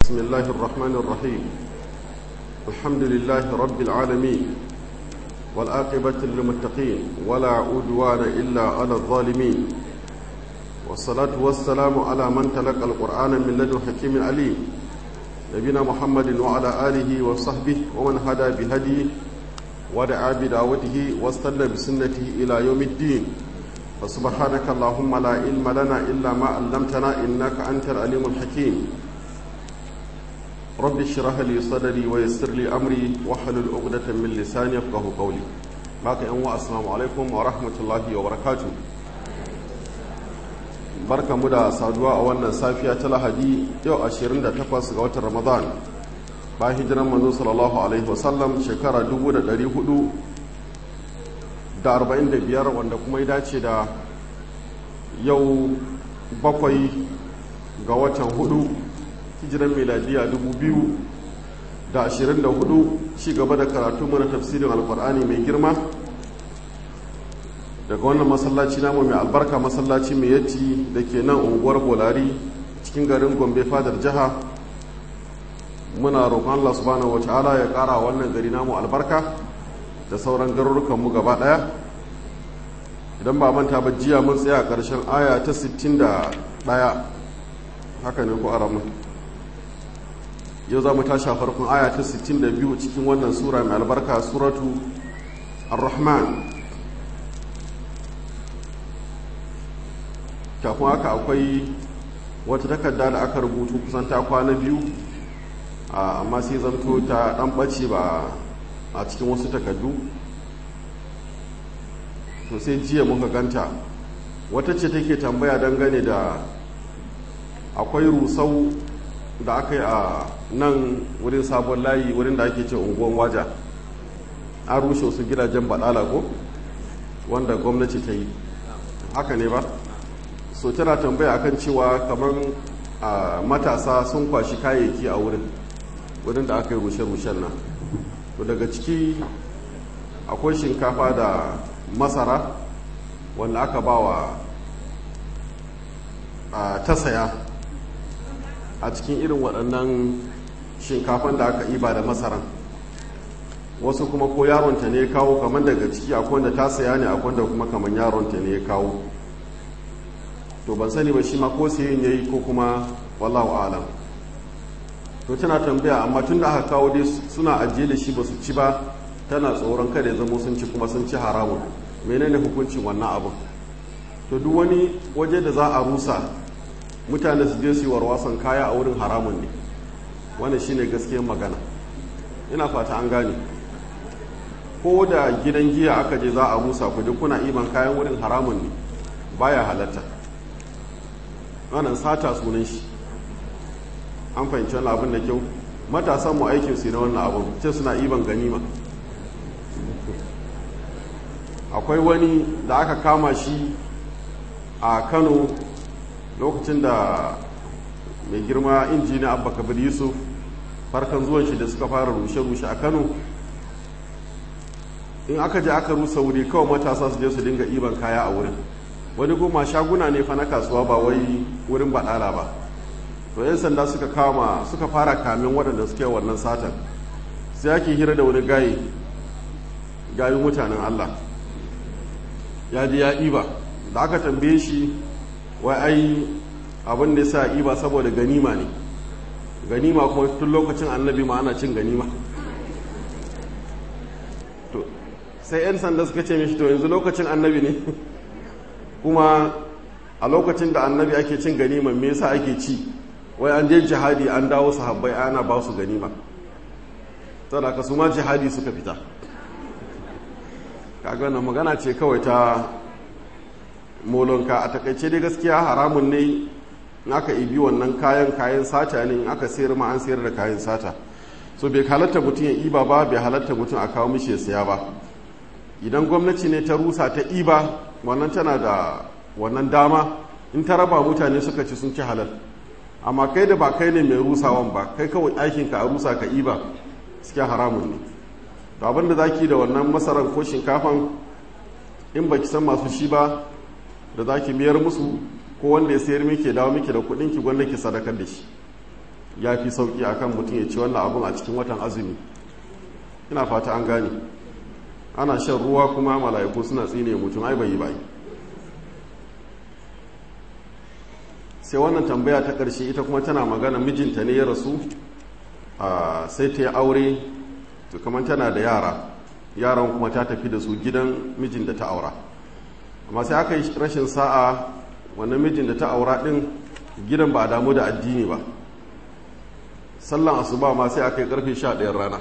بسم الله الرحمن الرحيم الحمد لله رب العالمين والآقبة للمتقين ولا عدوان إلا على الظالمين والصلاة والسلام على من تلقى القرآن من لدن حكيم عليم نبينا محمد وعلى آله وصحبه ومن هدى بهديه ودعا بدعوته واستنى بسنته إلى يوم الدين فسبحانك اللهم لا علم لنا إلا ما علمتنا إنك أنت العليم الحكيم رب اشرح لي صدري ويسر لي أمري واحلل عقدة من لساني يفقه قولي باقي أنواع السلام عليكم ورحمة الله وبركاته barka mu da saduwa a wannan safiya ta lahadi yau 28 ga watan ramadan ba hijiran manzo sallallahu alaihi wasallam shekara 445 wanda kuma ya dace da yau bakwai ga watan hudu hijiran miladiya 2024 ci gaba da karatu mana tafsirin alkur'ani mai girma daga wannan masallaci namu mai albarka masallaci mai yatti da ke nan unguwar bolari cikin garin gombe fadar jiha muna roƙon allah subhanahu wa ta'ala ya ƙara wannan gari namu albarka da sauran garurukanmu gaba ɗaya idan ba manta ba jiya mun tsaya ƙarshen aya ta 61 haka ne ko aramun yau za mu tashi a farkon aya ta 62 cikin wannan sura mai albarka suratu ar-rahman kafin haka akwai wata takarda da aka rubutu kusan ta kwana biyu amma sai zanto ta dan ɓace ba a cikin wasu takardu to sai jiya muka ganta wata ce take tambaya dangane da akwai rusau da aka yi a nan wurin sabon layi wurin da ake ce unguwan waja an rushe wasu gidajen baɗala ko wanda gwamnati ta yi haka ne ba so tana tambaya akan cewa kamar matasa sun kwashi kayayyaki a wurin wurin da aka yi rushe-rushen nan to daga ciki akwai shinkafa da masara wanda aka ba wa ta saya a cikin irin waɗannan shinkafan da aka iba da masaran wasu kuma ko yaronta ne ya kawo kamar daga ciki akwai wanda ta saya ne akwai wanda kuma kamar yaronta ne ya kawo to ban sani ba shi ma ko sayin yayi ko kuma wallahu alam to tana tambaya amma tun da aka kawo dai suna ajiye da shi ba su ci ba tana tsoron kada ya zama sun ci kuma sun ci haramun menene hukuncin wannan abin to duk wani waje da za a rusa mutane su je su yi warwasan kaya a wurin haramun ne wannan shine gaskiyar magana ina fata an gane ko da gidan giya aka je za a rusa ku duk kuna iban kayan wurin haramun ne baya halatta wannan sata sunan shi an fahimci wani abin da kyau matasan mu aikin su na wannan abin ce suna iban ganima akwai wani da aka kama shi a kano lokacin da mai girma injiniya abba kabir yusuf farkan zuwan shi da suka fara rushe-rushe a kano in aka je aka rusa wuri kawai matasa su je su dinga iban kaya a wurin wani goma shaguna ne fa na kasuwa ba wai wurin baɗala ba to 'yan sanda suka kama suka fara kamin waɗanda suke wannan satan sai ake hira da wani gayi gayin mutanen allah ya ji ya iba da aka tambaye shi wai ai abin da sa iba saboda ganima ne ganima kuma tun lokacin annabi ma ana cin ganima to sai 'yan sanda suka ce mishi to yanzu lokacin annabi ne kuma a lokacin da annabi ake cin ganima me yasa ake ci wai an je jihadi an dawo sahabbai ana ba su ganima saboda ka su ma jihadi suka fita kaga wannan magana ce kawai ta molonka a takaice dai gaskiya haramun ne in aka ibi wannan kayan kayan sata ne in aka sayar ma an sayar da kayan sata so bai halatta mutum ya iba ba bai halatta mutum a kawo mishi ya saya ba idan gwamnati ne ta rusa ta iba wannan tana da wannan dama in ta raba mutane suka ci sun ci halal amma kai da ba kai ne mai rusawan ba kai kawai aikinka a rusa ka iba suke haramun ne to abinda za ki da wannan masarar ko shinkafan in ba ki san masu shi ba da za ki miyar musu ko wanda ya sayar miki dawo miki da kudin ki gwanda ki sadakar da shi ya fi sauki akan mutum ya ci wannan abun a cikin watan azumi ina fata an gane ana shan ruwa kuma mala'iku suna tsine mutum ai bai yi bai sai wannan tambaya ta ƙarshe ita kuma tana magana mijinta ne ya rasu sai ta yi aure to kamar tana da yara yaran kuma ta tafi da su gidan mijin da ta aura amma sai aka yi rashin sa'a wannan mijin da ta aura din gidan ba a damu da addini ba sallan asuba ma sai aka yi karfe 11 rana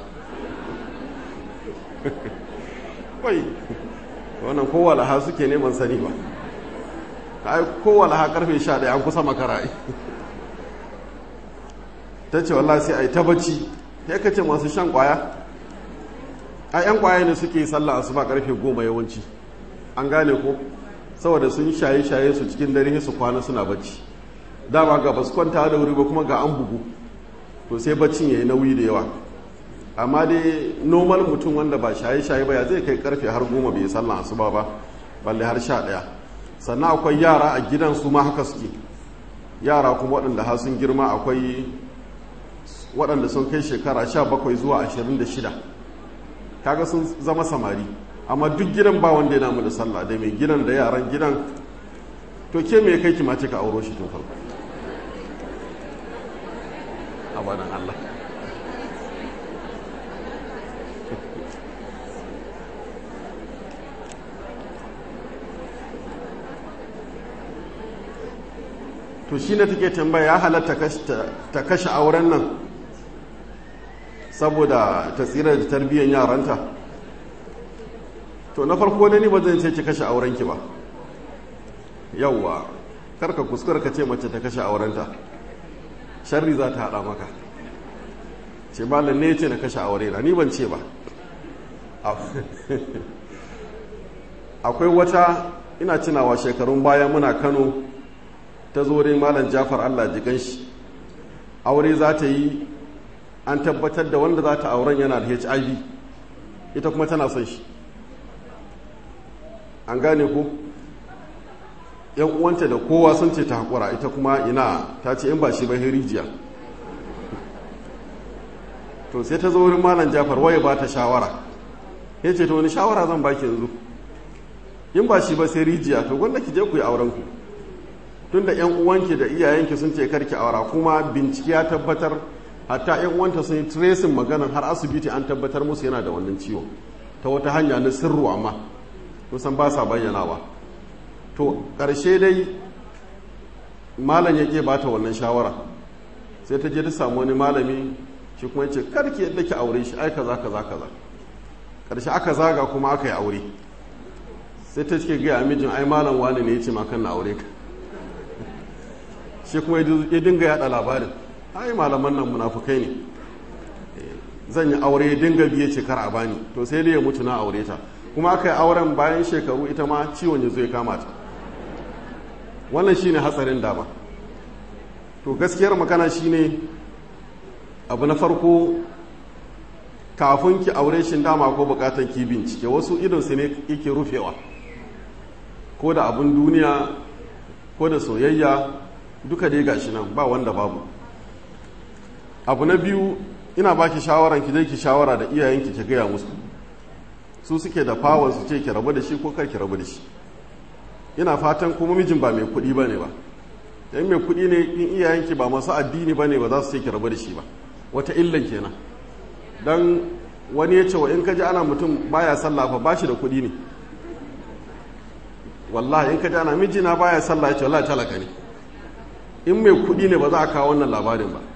wai wannan kowa laha suke neman sani ba ai kowa laha karfe 11 an kusa makara ta ce wallah sai a yi ta bacci ya kace masu shan kwaya a 'yan kwaya ne suke sallah asuba karfe goma yawanci an gane ko saboda sun shaye-shaye su cikin dare su kwana suna bacci dama ga basu kwanta da wuri ba kuma ga an bugu to sai baccin ya yi nauyi da yawa amma dai normal mutum wanda ba shaye-shaye ba ya zai kai karfe har goma bai sallah asuba ba balle har sha ɗaya sannan akwai yara a gidan su ma haka suke yara kuma waɗanda har sun girma akwai waɗanda sun kai shekara sha bakwai zuwa ashirin da shida kaga sun zama samari amma duk gidan ba wanda ya namu da sallah da mai gidan da yaran gidan to ke mai kai kima ka auro shi tun farko abadan Allah to shi ne take tambaya ya halatta ta kashe auren nan saboda ta tsira da tarbiyyar yaranta to na farko da ni ba zan ce ki kashe aurenki ba yauwa karka kuskura ka ce mace ta kashe aurenta sharri za ta haɗa maka ce ba ne ce na kashe aure na ni ban ce ba akwai wata ina cinawa shekarun baya muna kano ta zo wurin malam jafar allah jikan shi aure za ta yi an tabbatar da wanda za ta auren yana da hiv ita kuma tana son shi an gane ku yan uwanta da kowa sun ce ta haƙura ita kuma ina ta ce in ba shi ba rijiya to sai ta zo wurin malam jafar waye ba ta shawara ya ce to wani shawara zan baki yanzu in ba shi ba sai rijiya to gwanda ki je ku yi auren ku tun da yan uwanki da iyayenki sun ce karki aura kuma bincike ya tabbatar hatta yan uwanta sun yi tracing maganan har asibiti an tabbatar musu yana da wannan ciwo ta wata hanya na sirru amma kusan ba sa bayyanawa to ƙarshe dai malam ya ke bata wannan shawara sai ta je ta samu wani malami shi kuma ya ce karki yadda ki aure shi ai kaza kaza kaza ƙarshe aka zaga kuma aka yi aure sai ta cike gaya mijin ai malam wani ne ya ce makan na aure ka shi kuma ya dinga yada labarin ai malaman nan munafukai ne zan yi aure ya dinga biye ce kar a bani to sai dai ya mutu na aure ta kuma aka yi auren bayan shekaru ita ma ciwon ya zo ya kama ta wannan shine hatsarin dama to gaskiyar magana shine abu na farko kafin ki aure shi dama ko bukatar ki bincike wasu idonsu ne yake rufewa ko da abun duniya ko da soyayya duka dai gashi nan ba wanda babu abu na biyu ina baki shawaran ki zai ki shawara da iyayenki ki gaya musu su suke da fawon su ce ki rabu da shi ko kar ki rabu da shi ina fatan kuma mijin ba mai kuɗi ba ne ba yan mai kuɗi ne in iyayenki ba masu addini ba ne ba za su ce ki rabu da shi ba wata illan kenan dan wani ya ce wa in ka ji ana mutum baya sallah fa ba shi da kuɗi ne wallahi in ka ji ana mijina baya sallah ya ce wallahi talaka ne in mai kuɗi ne ba za a kawo wannan labarin ba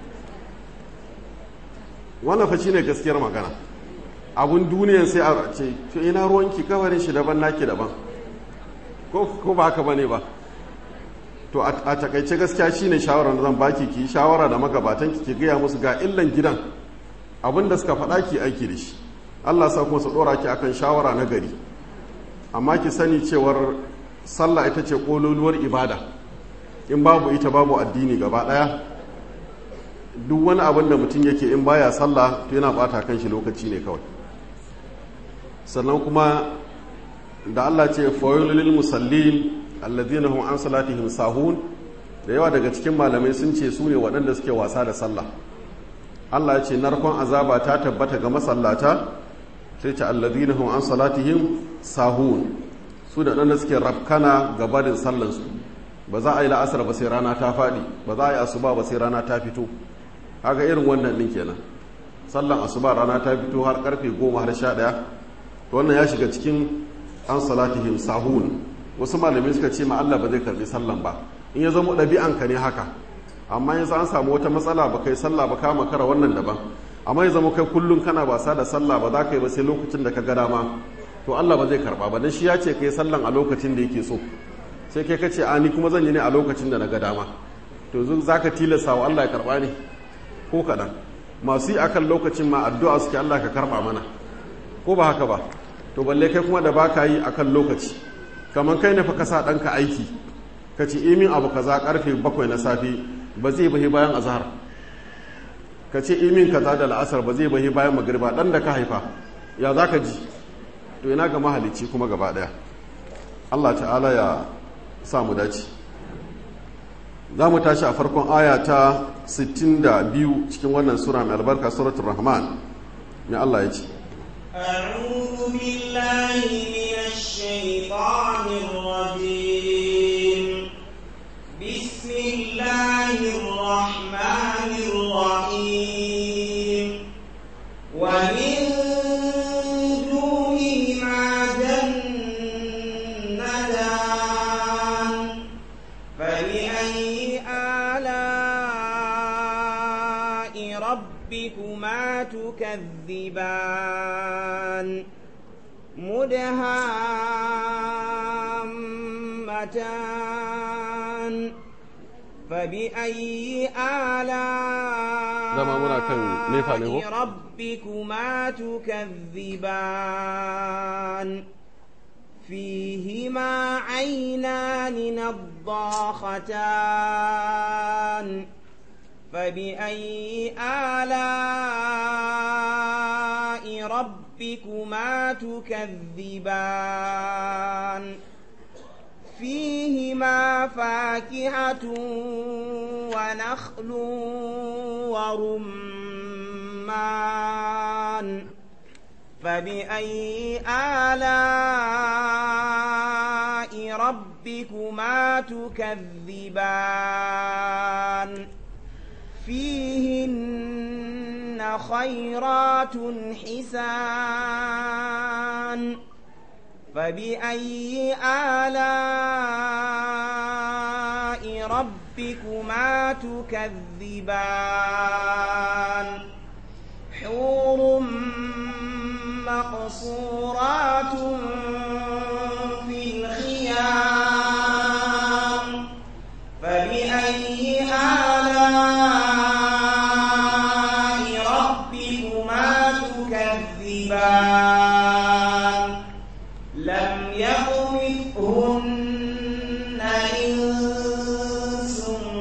wannan fa shine gaskiyar magana abun duniyan sai a ce to ina ruwanki kawarin shi daban naki daban ko ko ba haka bane ba to a takaice gaskiya shine shawarar da zan baki ki shawara da magabatan ki ki gaya musu ga illan gidan abin da suka faɗa ki aiki da shi Allah sa kuma su ɗora ki akan shawara na gari amma ki sani cewar sallah ita ce kololuwar ibada in babu ita babu addini gaba ɗaya duk wani abin da mutum yake in baya sallah to yana bata kan shi lokaci ne kawai sannan kuma da Allah ce fawailul musallin alladhina hum an salatihim sahun da yawa daga cikin malamai sun ce su ne waɗanda suke wasa da sallah Allah ya ce narkon azaba ta tabbata ga masallata sai ce alladhina hum an salatihim sahun su da dan suke rafkana ga barin sallansu ba za a yi la'asar ba sai rana ta faɗi ba za a yi asuba ba sai rana ta fito haka irin wannan ɗin kenan sallan asuba rana ta fito har karfe goma har sha ɗaya wannan ya shiga cikin an salatihim sahun wasu malamai suka ce ma Allah ba zai karbi sallan ba in ya zama ɗabi'anka ne haka amma yanzu an samu wata matsala ba kai sallah ba kama kara wannan daban amma ya zama kai kullum kana wasa da sallah ba za ka yi ba sai lokacin da ka ga dama to Allah ba zai karba ba dan shi ya ce kai sallan a lokacin da yake so sai kai kace a ni kuma zan yi ne a lokacin da na ga dama to yanzu zaka tilasta wa Allah ya karba ne ko kadan masu yi akan lokacin ma addu'a suke Allah ka karba mana ko ba haka ba to balle kai kuma da baka yi akan lokaci kamar kai ne fa ka sa ɗanka aiki ka ce imin abu kaza karfe bakwai na safe ba zai bahi bayan azhar ka ce imin kaza da la'asar ba zai bahi bayan magriba dan da ka haifa ya za ka ji to ina ga mahalicci kuma gaba daya Allah ta'ala ya sa mu dace za mu tashi a farkon aya ta 62 cikin wannan sura mai albarka suratul rahman mai Allah ya ce أعوذ بالله من الشيطان الرجيم بسم الله الرحمن الرحيم ومن دونهما جنتان فبأي آلاء ربكما تكذبان مدهامتان فبأي Dama muna kan nefa ne ko? آلاء ربكما تكذبان فيهما عينان نضاختان فبأي آلاء ربكما تكذبان فيهما فاكهة ونخل ورمان فبأي آلاء ربكما تكذبان فيهن خيرات حسان فبأي آلاء ربكما تكذبان حور مقصورات في الخيام فبأي آلاء ربكما تكذبان لم يطمثهن إنس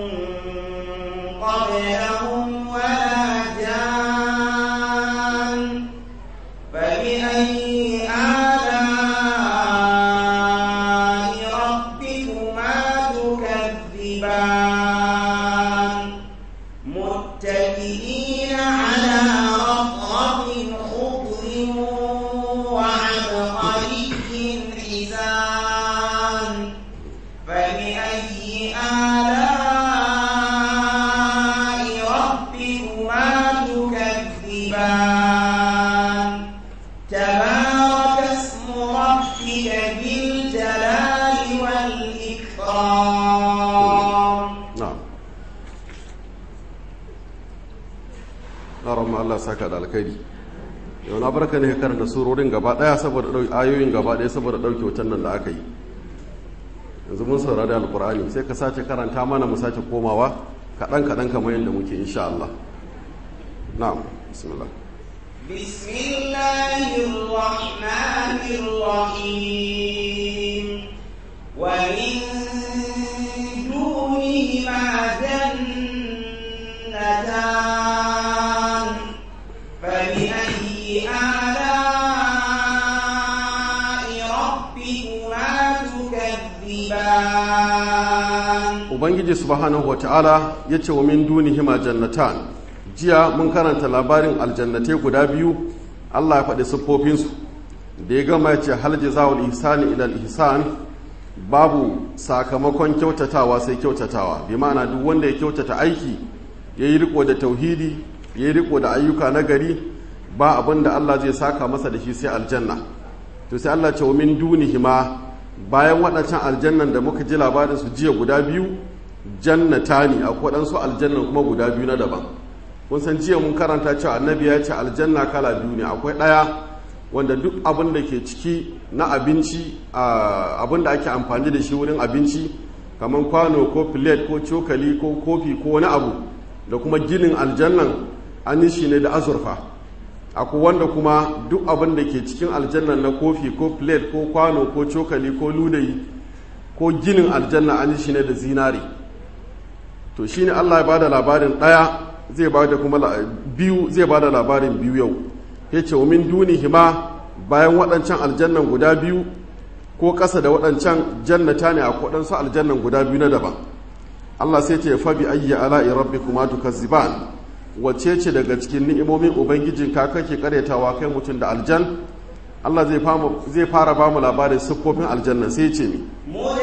قبلهم ولا جان فبأي آلاء ربكما تكذبان متكئين على رفرف خضر وعبقري حسان فبأي آلاء ربكما تكذبان تبارك اسم ربك بالجلال والإكرام na'am na ramma Allah saka da alkhairi yau na barka ne ka karanta surorin gaba daya saboda ɗau- ayoyin gaba daya saboda dauke wutan nan da aka yi yanzu mun saurari alkur'ani sai ka sace karanta mana mu sace komawa kaɗan kaɗan kamar yadda muke insha Allah na'am bismillah بسم الله الرحمن الرحيم ومن دونهما جنتان فبأي آلاء ربكما تكذبان ubangiji subhanahu wata'ala ya ce wa min dunihima jannatan jiya mun karanta labarin aljannatai guda biyu allah ya faɗi siffofinsu da ya gama ya ce hal jazawul ihsani ila ihsan babu sakamakon kyautatawa sai kyautatawa bi ma'ana duk wanda ya kyautata aiki ya yi riko da tauhidi ya yi riko da ayyuka na gari ba abin da Allah zai saka masa da shi sai aljanna to sai Allah ce wa min dunihima bayan waɗancan aljannan da muka ji labarin su jiya guda biyu jannata ne akwai waɗansu aljannan kuma guda biyu na daban kun san jiya mun karanta cewa annabi ya ce aljanna kala biyu ne akwai ɗaya wanda duk abin da ke ciki na abinci abin da ake amfani da shi wurin abinci kamar kwano ko plate ko cokali ko kofi ko wani abu da kuma ginin aljannan an yi shi ne da azurfa akwai wanda kuma duk abin da ke cikin aljannan na kofi ko plate ko kwano ko cokali ko ludayi ko ginin aljanna an yi shi ne da zinari to shi ne allah ya ba da labarin ɗaya zai ba da kuma biyu zai ba da labarin biyu yau ya ce wa min hima bayan waɗancan aljannan guda biyu ko ƙasa da waɗancan jannata ne a waɗansu aljannan guda biyu na daban Allah sai ce fa bi ayyi ala'i rabbikuma tukazziban wacce ce daga cikin ni'imomin ubangijin ka kake karyatawa kai mutum da aljan Allah zai zai fara ba mu labarin siffofin aljanna sai ce mi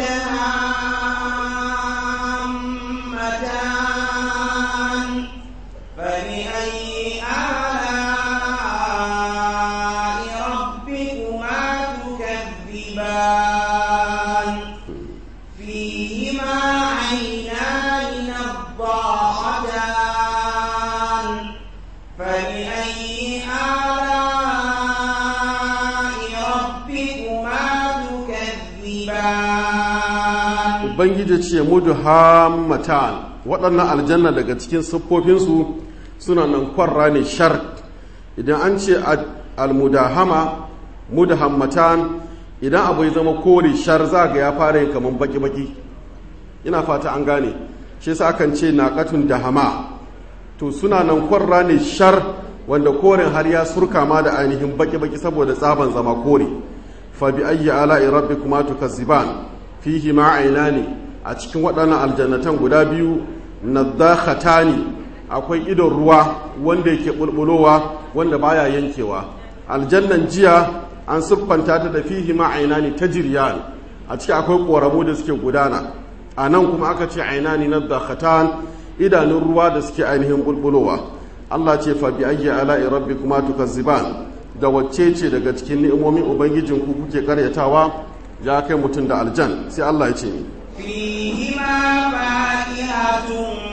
ubangiji ce mudu hammatan waɗannan aljanna daga cikin siffofinsu suna nan kwarra ne shar idan an ce almudahama mudahammatan idan abu ya zama kore shar za ga ya fara yin kamar baki-baki ina fata an gane shi sa akan ce naƙatun dahama to suna nan kwarra ne shar wanda koren har ya surka ma da ainihin baki-baki saboda tsaban zama kore fa bi ayyi ala'i rabbikuma tukazziban fihi ma ne a cikin waɗannan aljannatan guda biyu nadakhatani akwai idon ruwa wanda yake bulbulowa wanda baya yankewa aljannan jiya an siffanta ta da fihi ma ainani tajriyan a ciki akwai koramu da suke gudana a nan kuma aka ce ainani nadakhatan idanun ruwa da suke ainihin bulbulowa Allah ce fa bi ayyi ala'i rabbikuma tukazziban da wacce ce daga cikin ni'imomin ubangijinku kuke karyatawa ya kai mutum da aljan sai Allah ya ce ni فيهما فاكهة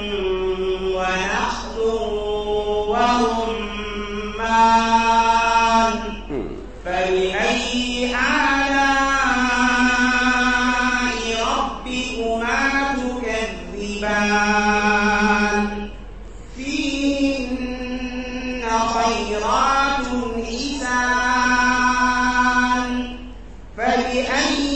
ونخل ورمان فبأي آلاء ربكما تكذبان فيهن خيرات حسان فبأي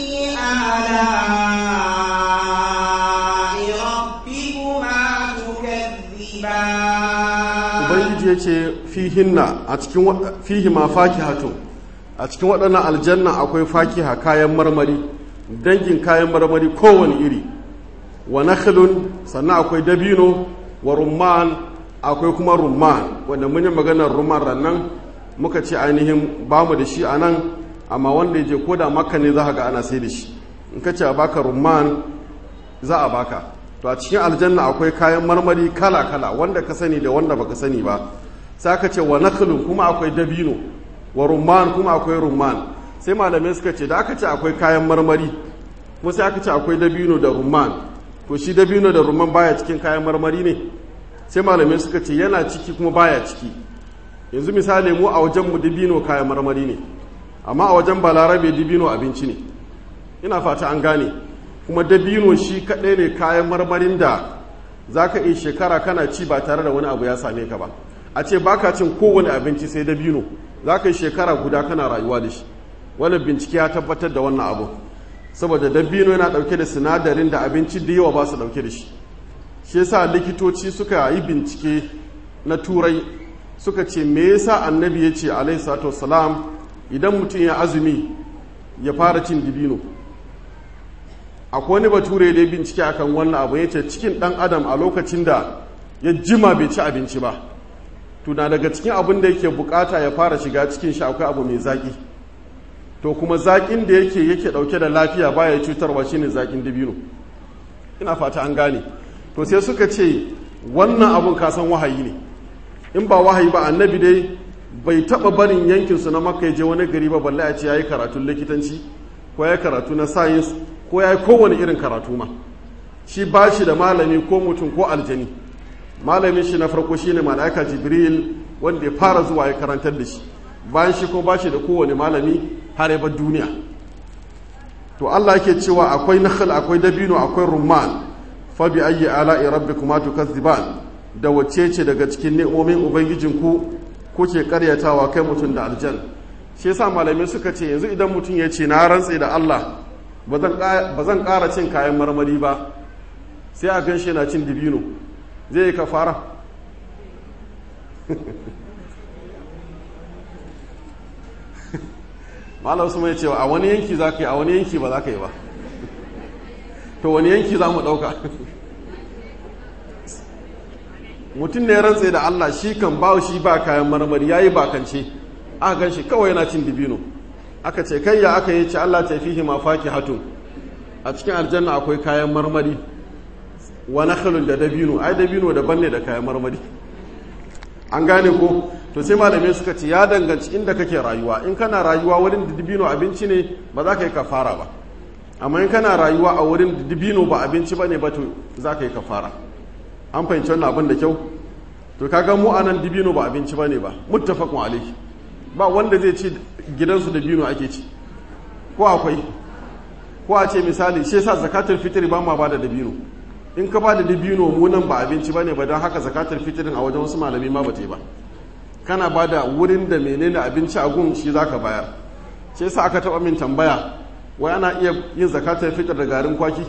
آلاء ربكما تكذبان ubangiji ya ce fihinna a cikin fihima fakihatu a cikin waɗannan aljanna akwai fakiha kayan marmari dangin kayan marmari kowane iri wa nakhlun sannan akwai dabino wa rumman akwai kuma rumman wanda mun yi maganar rumman rannan muka ce ainihin bamu da shi a nan amma wanda ya je ko da makka ne za ga ana sai da shi in ka ce a baka rumman za a baka to a cikin aljanna akwai kayan marmari kala-kala wanda ka sani da wanda baka sani ba sai aka ce wa nakhlun kuma akwai dabino wa rumman kuma akwai rumman sai malamai suka ce da aka ce akwai kayan marmari kuma sai aka ce akwai dabino da rumman to shi dabino da rumman baya cikin kayan marmari ne sai malamai suka ce yana ciki kuma baya ciki yanzu misali mu a wajen mu dabino kayan marmari ne amma a wajen balarabe dabino abinci ne ina fata an gane kuma dabino shi kaɗai ne kayan marmarin da za ka iya shekara kana ci ba tare da wani abu ya same ka ba a ce baka cin kowane abinci sai dabino za ka yi shekara guda kana rayuwa da shi wani bincike ya tabbatar da wannan abu saboda dabino yana ɗauke da sinadarin da abinci da yawa ba su ɗauke da shi shi yasa likitoci suka yi bincike na turai suka ce me yasa annabi ya ce alaihi salatu wassalam idan mutum ya azumi ya fara cin dibino akwai wani bature da ya bincike akan wannan abu ya ce cikin dan adam a lokacin da ya jima bai ci abinci ba tuna daga cikin abin da yake bukata ya fara shiga cikin shi akwai abu mai zaki to kuma zakin da yake yake dauke da lafiya baya cutarwa shine zakin dabino ina fata an gane to sai suka ce wannan abun kasan wahayi ne in ba wahayi ba annabi dai bai taba barin yankinsu na makka ya je wani gari ba balle a ce ya yi karatun likitanci ko ya yi karatu na sayins ko ya yi kowane irin karatu ma shi ba shi da malami ko mutum ko aljani malamin shi na farko shi ne mala'ika jibril wanda ya fara zuwa ya karantar da shi bayan shi ko ba shi da kowane malami har ya bar duniya to allah yake cewa akwai nakhal akwai dabino akwai rumman fa bi ayyi ala'i rabbikuma tukazziban da wacce ce daga cikin ni'omin ubangijinku kuke karyatawa kai mutum da aljan shi yasa malamai suka ce yanzu idan mutum ya ce na rantse da Allah ba zan ƙara cin kayan marmari ba sai a gan shi na cin dibino zai yi kafara malam su mai cewa a wani yanki za ka yi a wani yanki ba za ka yi ba to wani yanki za mu ɗauka mutum ne rantse da Allah shi kan ba shi ba kayan marmari ya yi bakance aka gan shi kawai yana cin dibino aka ce kai ya aka yi ce Allah ta fihi ma faki hatun a cikin aljanna akwai kayan marmari wa nakhlun da dabino ai dabino daban ne da kayan marmari an gane ko to sai malamai suka ce ya danganci inda kake rayuwa in kana rayuwa wurin da dabino abinci ne ba za ka yi kafara ba amma in kana rayuwa a wurin da dabino ba abinci ba ne ba to za ka yi kafara an fahimci wannan abin da kyau to kaga mu anan dibino ba abinci bane ba muttafaqun alayhi ba wanda zai ci gidansu dabino ake ci ko akwai ko a ce misali shi yasa zakatul fitri ba ma bada dabino in ka bada dabino mu nan ba abinci bane ba don haka zakatul fitrin a wajen wasu malami ma ba ta yi ba kana bada wurin da menene abinci a gun shi zaka bayar shi yasa aka taba min tambaya wai ana iya yin zakatul fitr da garin kwaki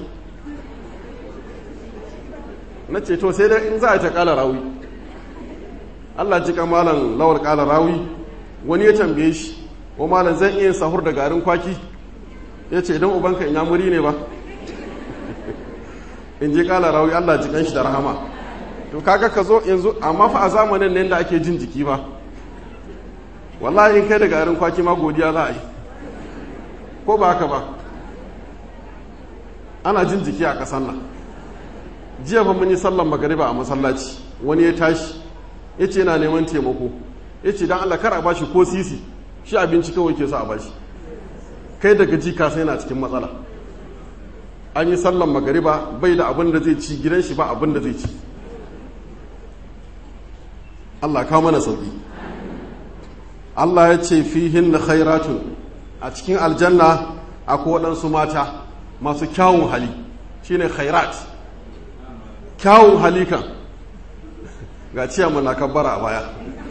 na ce to sai dai in za a ta kala rawi Allah ji malam lawar kala rawi wani ya tambaye shi ko malam zan iya sahur da garin kwaki ya ce idan ubanka in muri ne ba in je kala rawi Allah ji kan shi da rahama to kaga ka zo yanzu amma fa a zamanin nan da ake jin jiki ba wallahi in kai da garin kwaki ma godiya za a yi ko ba haka ba ana jin jiki a kasan nan jiya fa mun yi sallan magariba a masallaci wani ya tashi ya ce yana neman taimako ya ce don Allah kar a bashi ko sisi shi abinci kawai ke so a bashi kai daga ji ka sai yana cikin matsala an yi sallan magariba bai da abin da zai ci gidan shi ba abin da zai ci Allah kawo mana sauki Allah ya ce fihin na khairatun a cikin aljanna akwai waɗansu mata masu kyawun hali shine khairat kyawun halikan ga ciyaman na kabbara a baya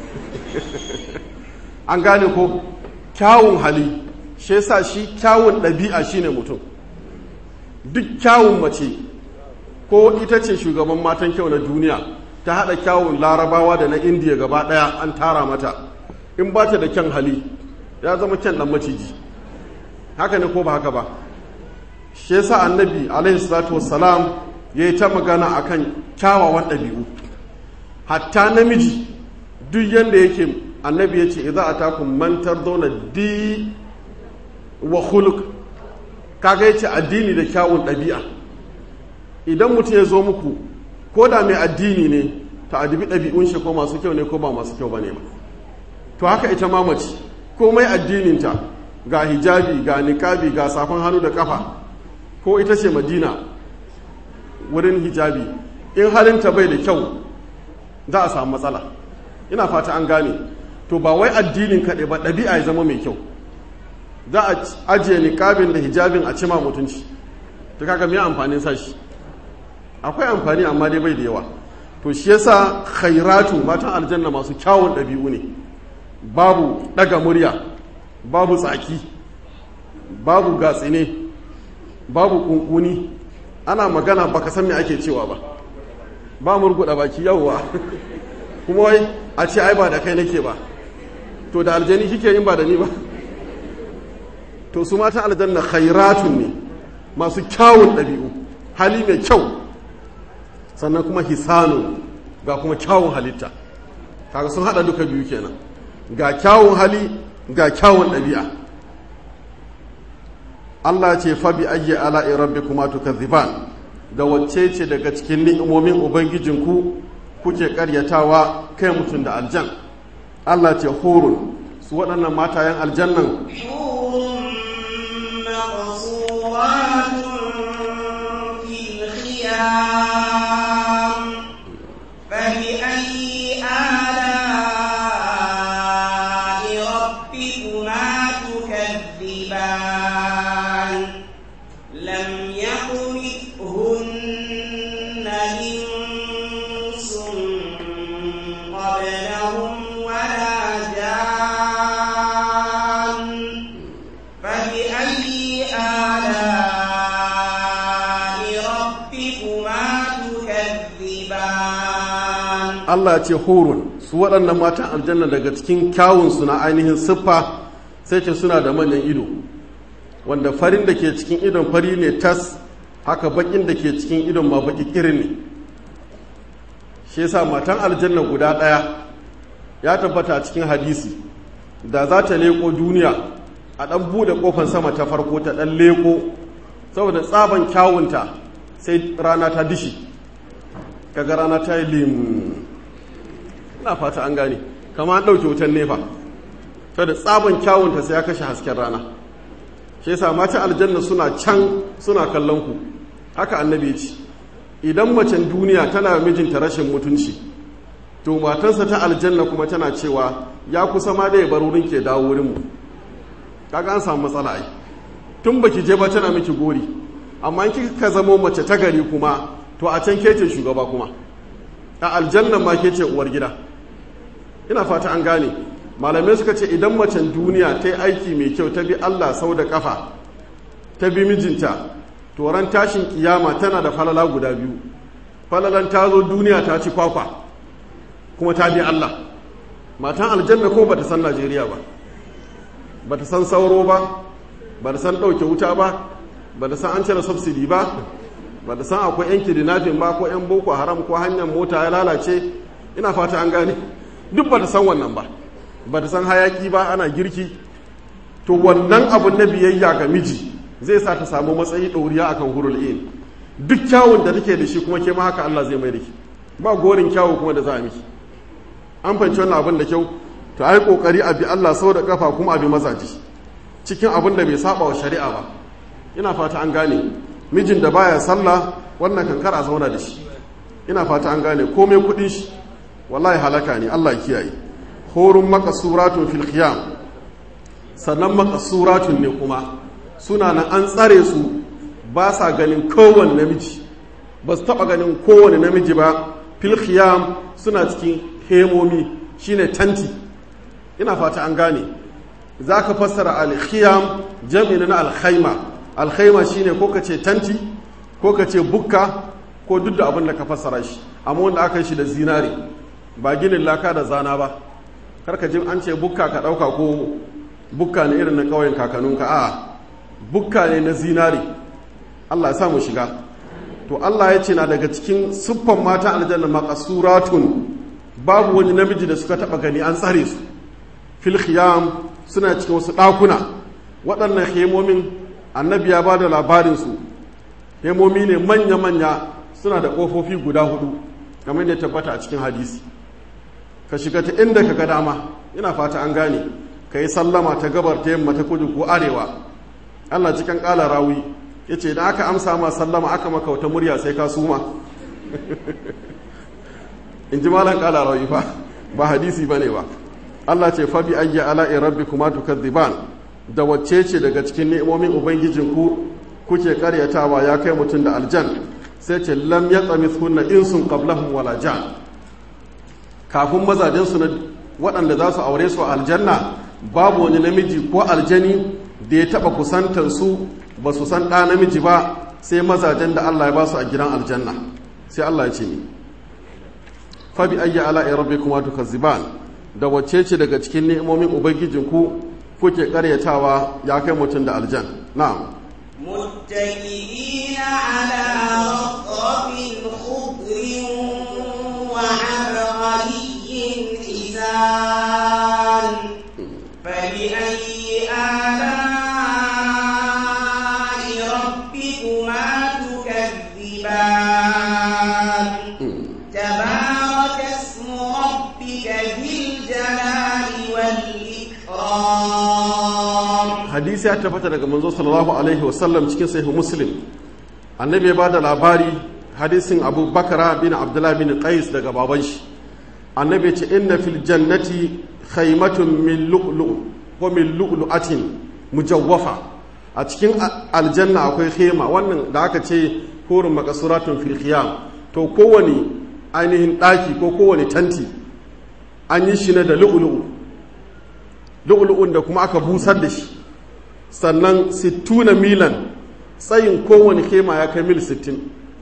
an gane ko kyawun hali shi yasa shi kyawun ɗabi'a shine mutum duk kyawun mace ko ita ce shugaban matan kyau na duniya ta haɗa kyawun larabawa da na indiya gaba ɗaya an tara mata in ba ta da kyan hali ya zama kyan ɗan maciji haka ne ko ba haka ba shi yasa annabi alaihi salatu wassalam ya yi ta magana a kan kyawawan ɗabi'u hatta namiji duk yadda yake annabi ya ce idan a takun mantar zauna di wa huluk kaga ya ce addini da kyawun ɗabi'a idan mutum ya zo muku ko da mai addini ne ta adibi ɗabi'un shi ko masu kyau ne ko ba masu kyau ba ne ba to haka ita mamaci komai addininta ga hijabi ga niƙabi ga safon hannu da ƙafa ko ita ce madina wurin hijabi in halinta bai da kyau za a samu matsala ina fata an gane to ba wai addinin kaɗai ba ɗabi'a ya zama mai kyau za a ajiye niƙabin da hijabin a cima mutunci ta kaga mai amfanin sashi akwai amfani amma dai bai da yawa to shi yasa khairatu matan aljanna masu kyawun ɗabi'u ne babu ɗaga murya babu tsaki babu gatsine babu kunkuni ana magana baka san me ake cewa ba ba murguda baki yawwa kuma wai a ce ai ba da kai nake ba to da aljani kike yin ba da ni ba to su matan aljanna khairatun ne masu kyawun ɗabi'u hali mai kyau sannan kuma hisanun ga kuma kyawun halitta kaga sun hada duka biyu kenan ga kyawun hali ga kyawun ɗabi'a Allah ce fa bi ayyi ala'i rabbikuma tukazziban da wacce ce daga cikin ni'imomin ubangijinku kuke karyatawa kai mutum da aljan Allah ce hurun su waɗannan matayen aljannan فبأي آلاء ربكما تكذبان لم يطمثهن إنس قبلهم ولا جان فبأي آلاء ربكما تكذبان Allah ce hurun su waɗannan matan aljanna daga cikin kyawunsu na ainihin siffa sai ce suna da manyan ido wanda farin da ke cikin idon fari ne tas haka bakin da ke cikin idon ma baki kirin ne shi yasa matan aljanna guda ɗaya ya tabbata a cikin hadisi da za ta leko duniya a ɗan buɗe ƙofar sama ta farko ta ɗan leko saboda tsaban kyawunta sai rana ta dishi kaga rana ta yi lim ina fata an gane kama an ɗauke wutan nefa saboda tsaban kyawunta sai ya kashe hasken rana shi yasa mata aljanna suna can suna kallon ku haka annabi ya ce idan macen duniya tana mijinta rashin mutunci to matansa ta aljanna kuma tana cewa ya kusa ma da ya bar wurin ke dawo wurin mu kaga an samu matsala ai tun baki je ba tana miki gori amma in kika zamo mace ta gari kuma to a can ke ce shugaba kuma a aljanna ma ke ce uwar gida ina fata an gane malamai suka ce idan macen duniya ta yi aiki mai kyau ta bi Allah sau da kafa ta bi mijinta to ran tashin kiyama tana da falala guda biyu falalan ta zo duniya ta ci kwakwa kuma ta bi Allah matan aljanna ko bata san Najeriya ba bata san sauro ba bata san ɗauke wuta ba bata san an cire subsidy ba bata san akwai yan kidnapping ba ko yan boko haram ko hanyar mota ya lalace ina fata an gane duk bata san wannan ba bata san hayaki ba ana girki to wannan abun na biyayya ga miji zai sa ta samu matsayi ɗoriya akan hurul in duk kyawun da take da shi kuma ke ma haka Allah zai mai da ki ba gorin kyawu kuma da za a miki an fahimci wannan abin da kyau to ai kokari a bi Allah sau da kafa kuma a bi mazaji cikin abin da bai saba wa shari'a ba ina fata an gane mijin da baya sallah wannan kankar a zauna da shi ina fata an gane komai kudin shi wallahi halaka ne Allah ya kiyaye horun makasuratun fil khiyam sannan makasuratun ne kuma suna nan an tsare su ba sa ganin kowane namiji ba su taba ganin kowane namiji ba fil khiyam suna cikin hemomi shine tanti ina fata an gane za ka fassara al-khiyam jami'in na al-khaima al-khaima shine ko ka ce tanti ko ka ce bukka ko duk da abin da ka fassara shi amma wanda aka yi shi da zinare ba ginin laka da zana ba karka jin an ce bukka ka ɗauka ko bukka ne irin na ƙauyen kakanninka a bukka ne na zinare Allah ya sa mu shiga to Allah ya ce na daga cikin siffan mata aljanna maqasuratun babu wani namiji da suka taba gani an tsare su fil khiyam suna cikin wasu ɗakuna waɗannan hemomin annabi ya ba da labarin su hemomi ne manya-manya suna da ƙofofi guda hudu kamar da tabbata a cikin hadisi ka shiga ta inda ka ga dama ina fata an gane ka yi sallama ta gabar ta yamma ta kudu ko arewa Allah cikin ƙala rawi ya ce da aka amsa ma sallama aka maka wata murya sai ka suma in ji malan ƙala rawi fa ba hadisi ba ne ba Allah ce fabi ayya ala'i rabbi kuma tukaddiban da wacce ce daga cikin ni'imomin ubangijinku kuke karyatawa ya kai mutum da aljan sai ce lam ya tsami sunna insun qablahum wala jan kafin mazajensu na waɗanda za su aure su aljanna babu wani namiji ko aljani da ya taɓa kusantar su ba su san ɗa namiji ba sai mazajen da Allah ya ba su a gidan aljanna sai Allah ya ce ni fa bi ayyi ala'i rabbikum tukazziban da wacce ce daga cikin ni'imomin ubangijinku kuke karyatawa ya kai mutum da aljan na'am متكئين على رطب خضر وعبقري hadisi ya tabbata daga manzo sallallahu alaihi wasallam cikin sahih muslim annabi ya bada labari hadisin abu bakara bin abdullah bin qais daga baban shi annabi ya ce inna fil jannati khaymatun min lu'lu wa min lu'lu'atin mujawwafa a cikin aljanna akwai khema wannan da aka ce hurin makasuratun fil khiyam to kowane ainihin daki ko kowane tanti an yi shi ne da lu'lu'u lu'lu'un da kuma aka busar da shi sannan sittuna milan tsayin kowane kema ya kai mil sittin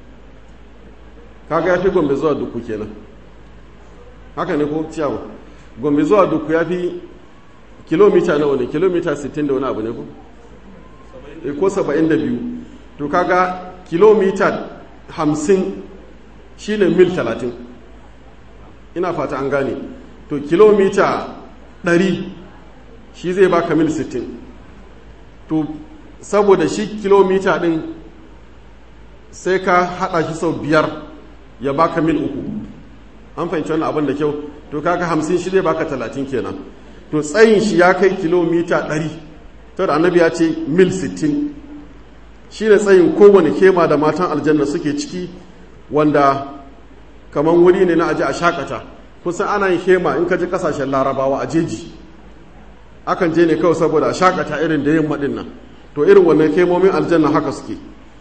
kaga ya fi gombe zuwa duku kenan haka ne ko ciyawa gombe zuwa duku ya fi kilomita nawa ne kilomita 60 da wani abu ne ko ko 72 to kaga kilomita 50 shine mil 30 ina fata an gane to kilomita 100 shi zai baka mil 60 to saboda shi kilomita din sai ka hada shi sau biyar ya baka mil uku an fahimci wannan abin da kyau to kaga hamsin shi zai baka talatin kenan to tsayin shi ya kai kilomita ɗari to da annabi ya ce mil sittin shi ne tsayin kowane kema da matan aljanna suke ciki wanda kamar wuri ne na aji a shakata kusan ana yin kema in ka ji kasashen larabawa a jeji akan je ne kawai saboda a shakata irin da yin maɗin nan to irin wannan kemomin aljanna haka suke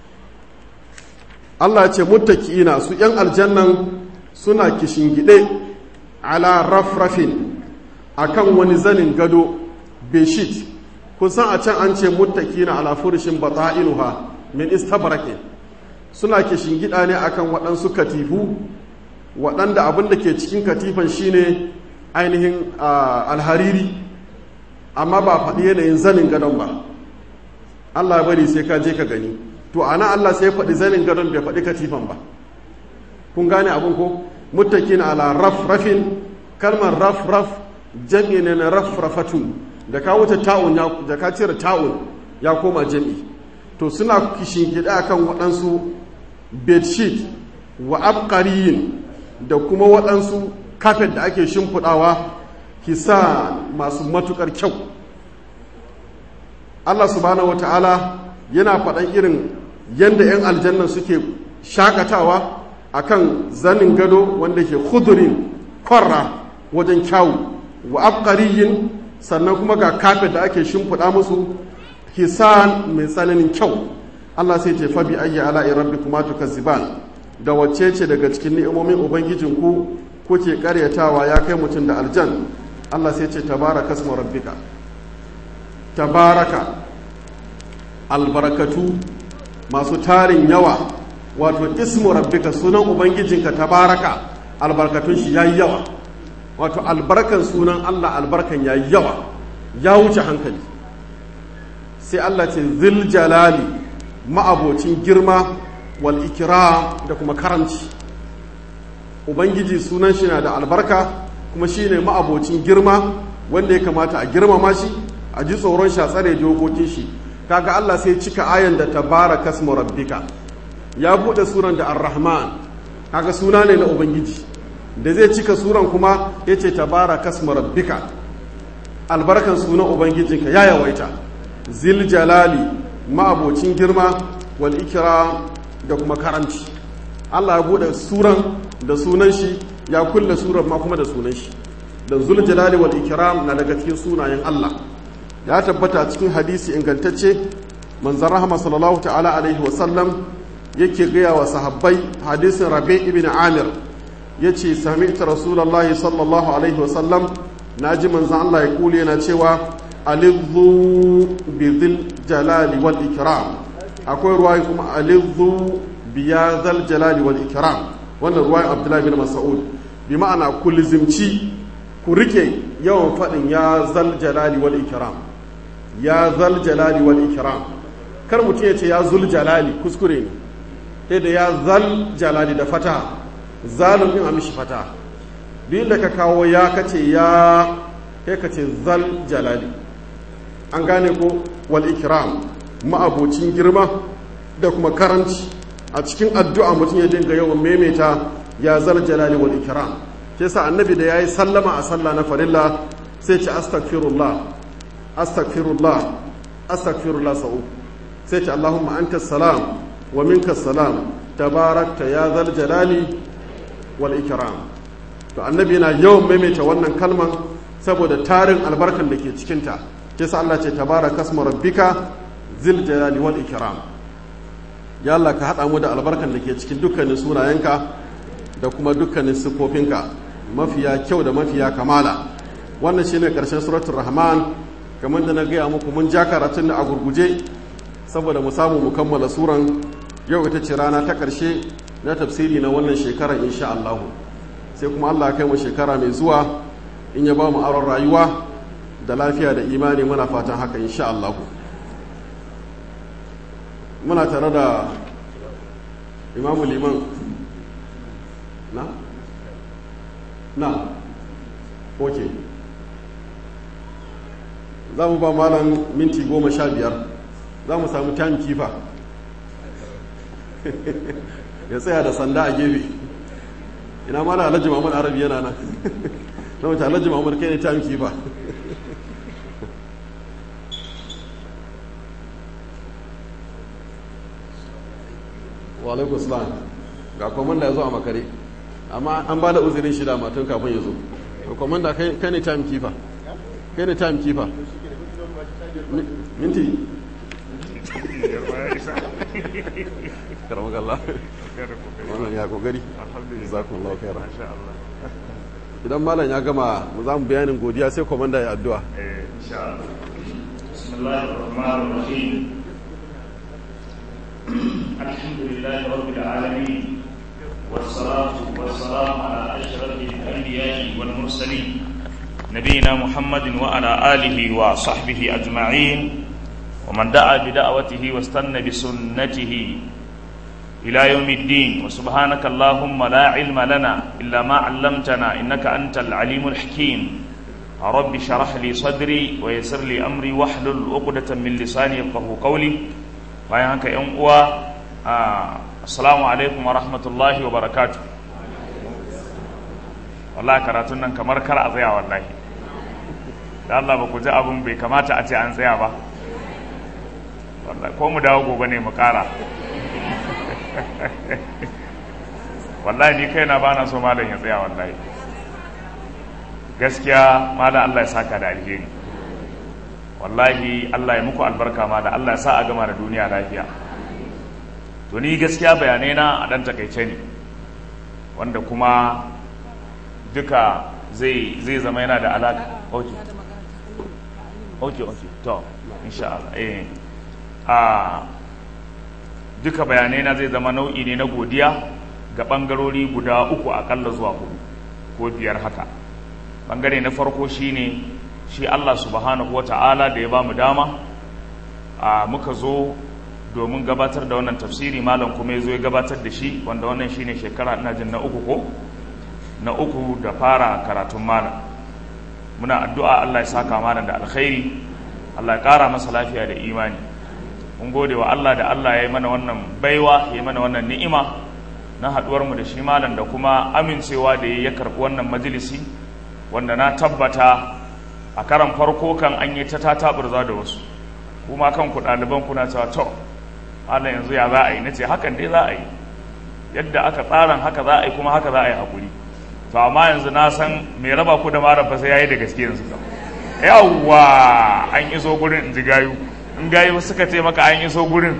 Allah ya ce muttaki'ina su ‘yan aljannan suna kishingide ala rafrafin akan wani zanin gado beshit kun san a can an ce muttaki'ina ala furshin bata'inuha min istabrake suna kishingida ne akan waɗansu katifu waɗanda abin da ke cikin katifan shine ainihin alhariri amma ba faɗi yanayin zanin gadon ba Allah bari sai ka je ka gani to ana Allah sai faɗi zanin gadon bai faɗi katifan ba kun gane abin ko muttakin ala rafrafin kalmar rafraf jam'i ne na rafrafatun da ka wuce ta'un ya da ka cire ta'un ya koma jam'i to suna kishin gida kan waɗansu bedsheet wa abqariyin da kuma waɗansu kafet da ake shimfiɗawa hisa masu matukar kyau Allah subhanahu wata'ala yana faɗan irin yadda 'yan aljanna suke shakatawa a kan zanin gado wanda ke hudurin kwarra wajen kyawu wa abqariyin sannan kuma ga kafet da ake shimfiɗa musu hisan mai tsananin kyau Allah sai ce fabi ayyi ala'i rabbikuma tukazziban da wacce ce daga cikin ni'imomin ubangijinku kuke karyatawa ya kai mutum da aljan Allah sai ce tabaraka ismu rabbika tabaraka albarakatu masu tarin yawa wato ismu rabbika sunan ubangijinka tabaraka albarkatun shi yayi yawa wato albarkan sunan Allah albarkan yayi yawa ya wuce hankali sai Allah ce zil jalali ma'abocin girma wal ikram da kuma karanci ubangiji sunan shi na da albarka kuma shine ma'abocin girma wanda ya kamata a girmama shi a ji tsoron shi a tsare dokokin shi kaga Allah sai cika ayan da tabaraka ismu rabbika ya bude suran da ar-rahman kaga suna ne na ubangiji da zai cika suran kuma yace tabaraka ismu rabbika albarkan sunan ubangijinka ya yawaita zil jalali ma'abocin girma wal ikram da kuma karanci Allah ya bude suran da sunan shi ya kulle suran ma kuma da sunan shi da zul jalali wal ikram na daga cikin sunayen Allah ya tabbata cikin hadisi ingantacce manzan rahama sallallahu ta'ala alaihi wasallam yake gaya wa sahabbai hadisin rabe ibn amir ya ce sami'ta rasulallah sallallahu alaihi wasallam na ji manzan Allah ya kule yana cewa alizu bi jalali wal ikram akwai ruwayi kuma alizu biya zal jalali wal ikram wannan ruwayin abdullahi bin mas'ud bi ma'ana ku lizimci ku rike yawan faɗin ya zal jalali wal ikram ya zal jalali wal ikram kar mutum ya ce ya zul jalali kuskure ne sai da ya zal jalali da fata zalun din a mishi fata duk da ka kawo ya kace ya kai ka ce zal jalali an gane ko wal ikram ma'abocin girma da kuma karanci a cikin addu'a mutum ya dinga yawan maimaita ya zal jalali wal ikram ke sa annabi da yayi sallama a sallah na farilla sai ce astaghfirullah astaghfirullah astaghfirullah sau sai ce Allahumma anta salam wa minka salam tabarakta ya zal jalali wal ikram to annabi yana yawan maimaita wannan kalman saboda tarin albarkan da ke cikinta kisa Allah ce tabaraka asma rabbika zil jalali wal ikram ya Allah ka hada mu da albarkan da ke cikin dukkanin sunayenka da kuma dukkanin sifofinka mafiya kyau da mafiya kamala wannan shine karshen suratul rahman kamar da na gaya muku mun ja karatun da a gurguje saboda mu samu mu kammala suran yau ita ce rana ta karshe na tafsiri na wannan shekarar insha Allah sai kuma Allah kai mu shekara mai zuwa in ya ba mu aron rayuwa da lafiya da imani muna fatan haka insha Allah muna tare da imamu liman na? na ok za mu ba malam minti goma sha biyar za mu samu time kifa ya tsaya da sanda a gefe ina mana alhaji mamman arabi yana nan na wuce alhaji mamman kai ne time kifa wa alaikun salam ga kwamanda ya zo a makare amma an ba da uzurin shida matan kafin ya zo kwamanda kai ne time keeper kai ne time keeper minti karamakalla wannan ya kokari zakon laukera idan malam ya gama mu za mu bayanin godiya sai kwamanda ya addu'a bismillahirrahmanirrahim الحمد لله رب العالمين والصلاة والسلام على أشرف الأنبياء والمرسلين نبينا محمد وعلى آله وصحبه أجمعين ومن دعا بدعوته واستنى بسنته إلى يوم الدين وسبحانك اللهم لا علم لنا إلا ما علمتنا إنك أنت العليم الحكيم رب شرح لي صدري ويسر لي أمري واحلل عقدة من لساني يفقه قولي bayan haka yan uwa assalamu alaikum wa rahmatullahi wa barakatu wallahi karatun nan kamar kar a tsaya wallahi da Allah ba ku ji abin bai kamata a ce an tsaya ba wallahi ko mu dawo gobe ne mu kara wallahi ni kaina ba na so malam ya tsaya wallahi gaskiya malam Allah ya saka da alheri wallahi Allah ya muku albarka ma da Allah ya sa a gama da duniya lafiya to ni gaskiya bayanai na a dan takaice ne wanda kuma duka zai zai zama yana da alaka okay okay okay to insha Allah eh a duka bayanai na zai zama nau'i ne na godiya ga bangarori guda uku akalla zuwa hudu ko biyar haka bangare na farko shine shi Allah subhanahu wa ta'ala da ya ba mu dama a muka zo domin gabatar da wannan tafsiri malam kuma ya zo ya gabatar da shi wanda wannan shine shekara ina jin na uku ko na uku da fara karatun malam muna addu'a Allah ya saka malam da alkhairi Allah ya kara masa lafiya da imani mun gode wa Allah da Allah ya yi mana wannan baiwa ya yi mana wannan ni'ima na haduwar mu da shi malam da kuma amincewa da ya karɓi wannan majalisi wanda na tabbata a karan farko kan an yi ta tataburza da wasu kuma kanku ɗaliban kuna cewa to Allah yanzu ya za a yi nace hakan dai za a yi yadda aka tsaran haka za a yi kuma haka za a yi hakuri to amma yanzu na san mai raba ku da mara fa sai yayi da gaske yanzu yawwa an iso gurin in ji gayu in gayu suka ce maka an iso gurin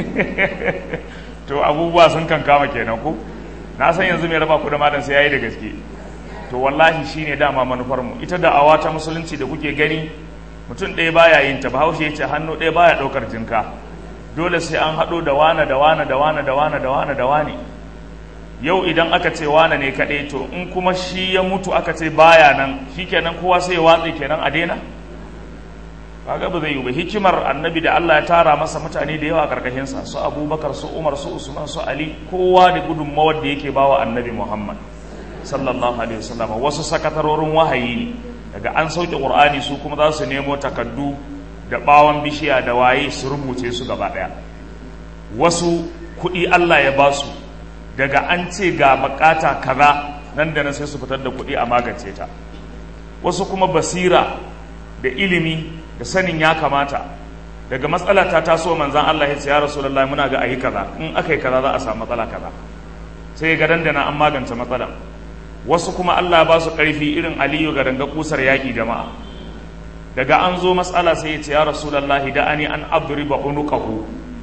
to abubuwa sun kan kama kenan ku na san yanzu mai raba ku da malam sai yayi da gaske to wallahi shine dama manufar mu ita da awa ta musulunci da kuke gani mutum ɗaya baya yin ta bahaushe ya ce hannu ɗaya baya ɗaukar jinka dole sai an haɗo da wane da wane da wane da wane da wane da wane yau idan aka ce wane ne kaɗai to in kuma shi ya mutu aka ce baya nan shi kenan kowa sai ya watse kenan a daina kaga ba zai yi ba hikimar annabi da Allah ya tara masa mutane da yawa a karkashinsa su abubakar su umar su usman su ali kowa da gudunmawar da yake bawa annabi muhammad sallallahu alaihi wasallam wasu sakatarorin wahayi ne daga an sauke qur'ani su kuma za su nemo takaddu da bawon bishiya da waye su rubuce su gaba daya wasu kuɗi Allah ya ba su daga an ce ga bukata kaza nan da nan sai su fitar da kuɗi a magance ta wasu kuma basira da ilimi da sanin ya kamata daga matsala ta taso manzan Allah ya ce ya rasulullahi muna ga ayi kaza in aka yi kaza za a samu matsala kaza sai ga dandana an magance matsala wasu kuma Allah ba su karfi irin Aliyu ga danga kusar yaki jama'a daga an zo matsala sai ya ce ya rasulullahi da ani an adriba unuqahu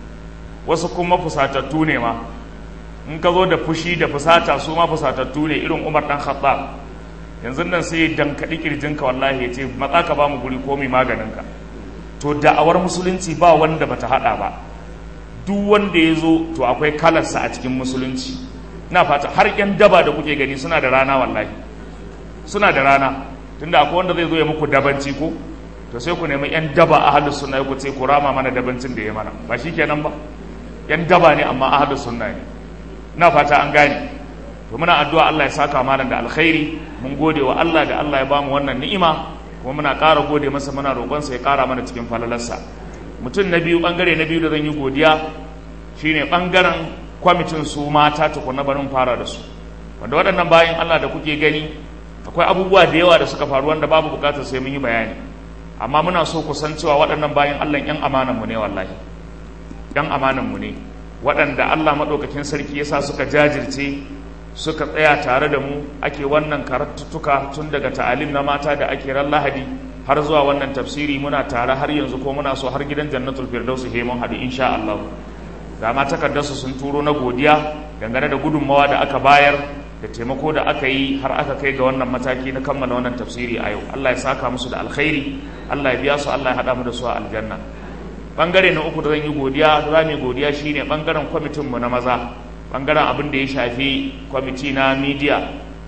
wasu kuma fusatattu ne ma in ka zo da fushi da fusata su ma fusatattu ne irin Umar dan Khattab yanzu nan sai ya dankaɗi kirjinka wallahi ya ce matsa ka ba mu guri ko mai maganinka to da'awar musulunci ba wanda bata hada ba duk wanda ya zo to akwai kalarsa a cikin musulunci na fata har yan daba da kuke gani suna da rana wallahi suna da rana tunda akwai wanda zai zo ya muku dabanci ko to sai ku nemi yan daba a halin sunna ku ce ku rama mana dabancin da ya mana ba shi kenan ba yan daba ne amma a halin sunna ne na fata an gane to muna addu'a Allah ya saka malam da alkhairi mun gode wa Allah da Allah ya bamu wannan ni'ima kuma muna ƙara gode masa muna roƙonsa ya ƙara mana cikin falalarsa mutum na biyu ɓangare na biyu da zan yi godiya shine ɓangaren kwamitin su mata tukuna barin fara da su wanda waɗannan bayan Allah da kuke gani akwai abubuwa da yawa da suka faru wanda babu buƙatar sai mun yi bayani amma muna so ku san cewa waɗannan bayan Allah ƴan amanan mu ne wallahi ƴan amanan mu ne waɗanda Allah maɗaukakin sarki yasa suka jajirce suka tsaya tare da mu ake wannan karatuttuka tun daga ta'alim na mata da ake ran lahadi har zuwa wannan tafsiri muna tare har yanzu ko muna so har gidan jannatul firdausi he mun haɗu insha Allah ga ma takardarsu sun turo na godiya dangane da gudunmawa da aka bayar da taimako da aka yi har aka kai ga wannan mataki na kammala wannan tafsiri a yau Allah ya saka musu da alkhairi Allah ya biya su Allah ya haɗa mu da su a aljanna bangare na uku da zan yi godiya za mu yi godiya shine bangaren kwamitin mu na maza bangaren abin da ya shafi kwamiti na media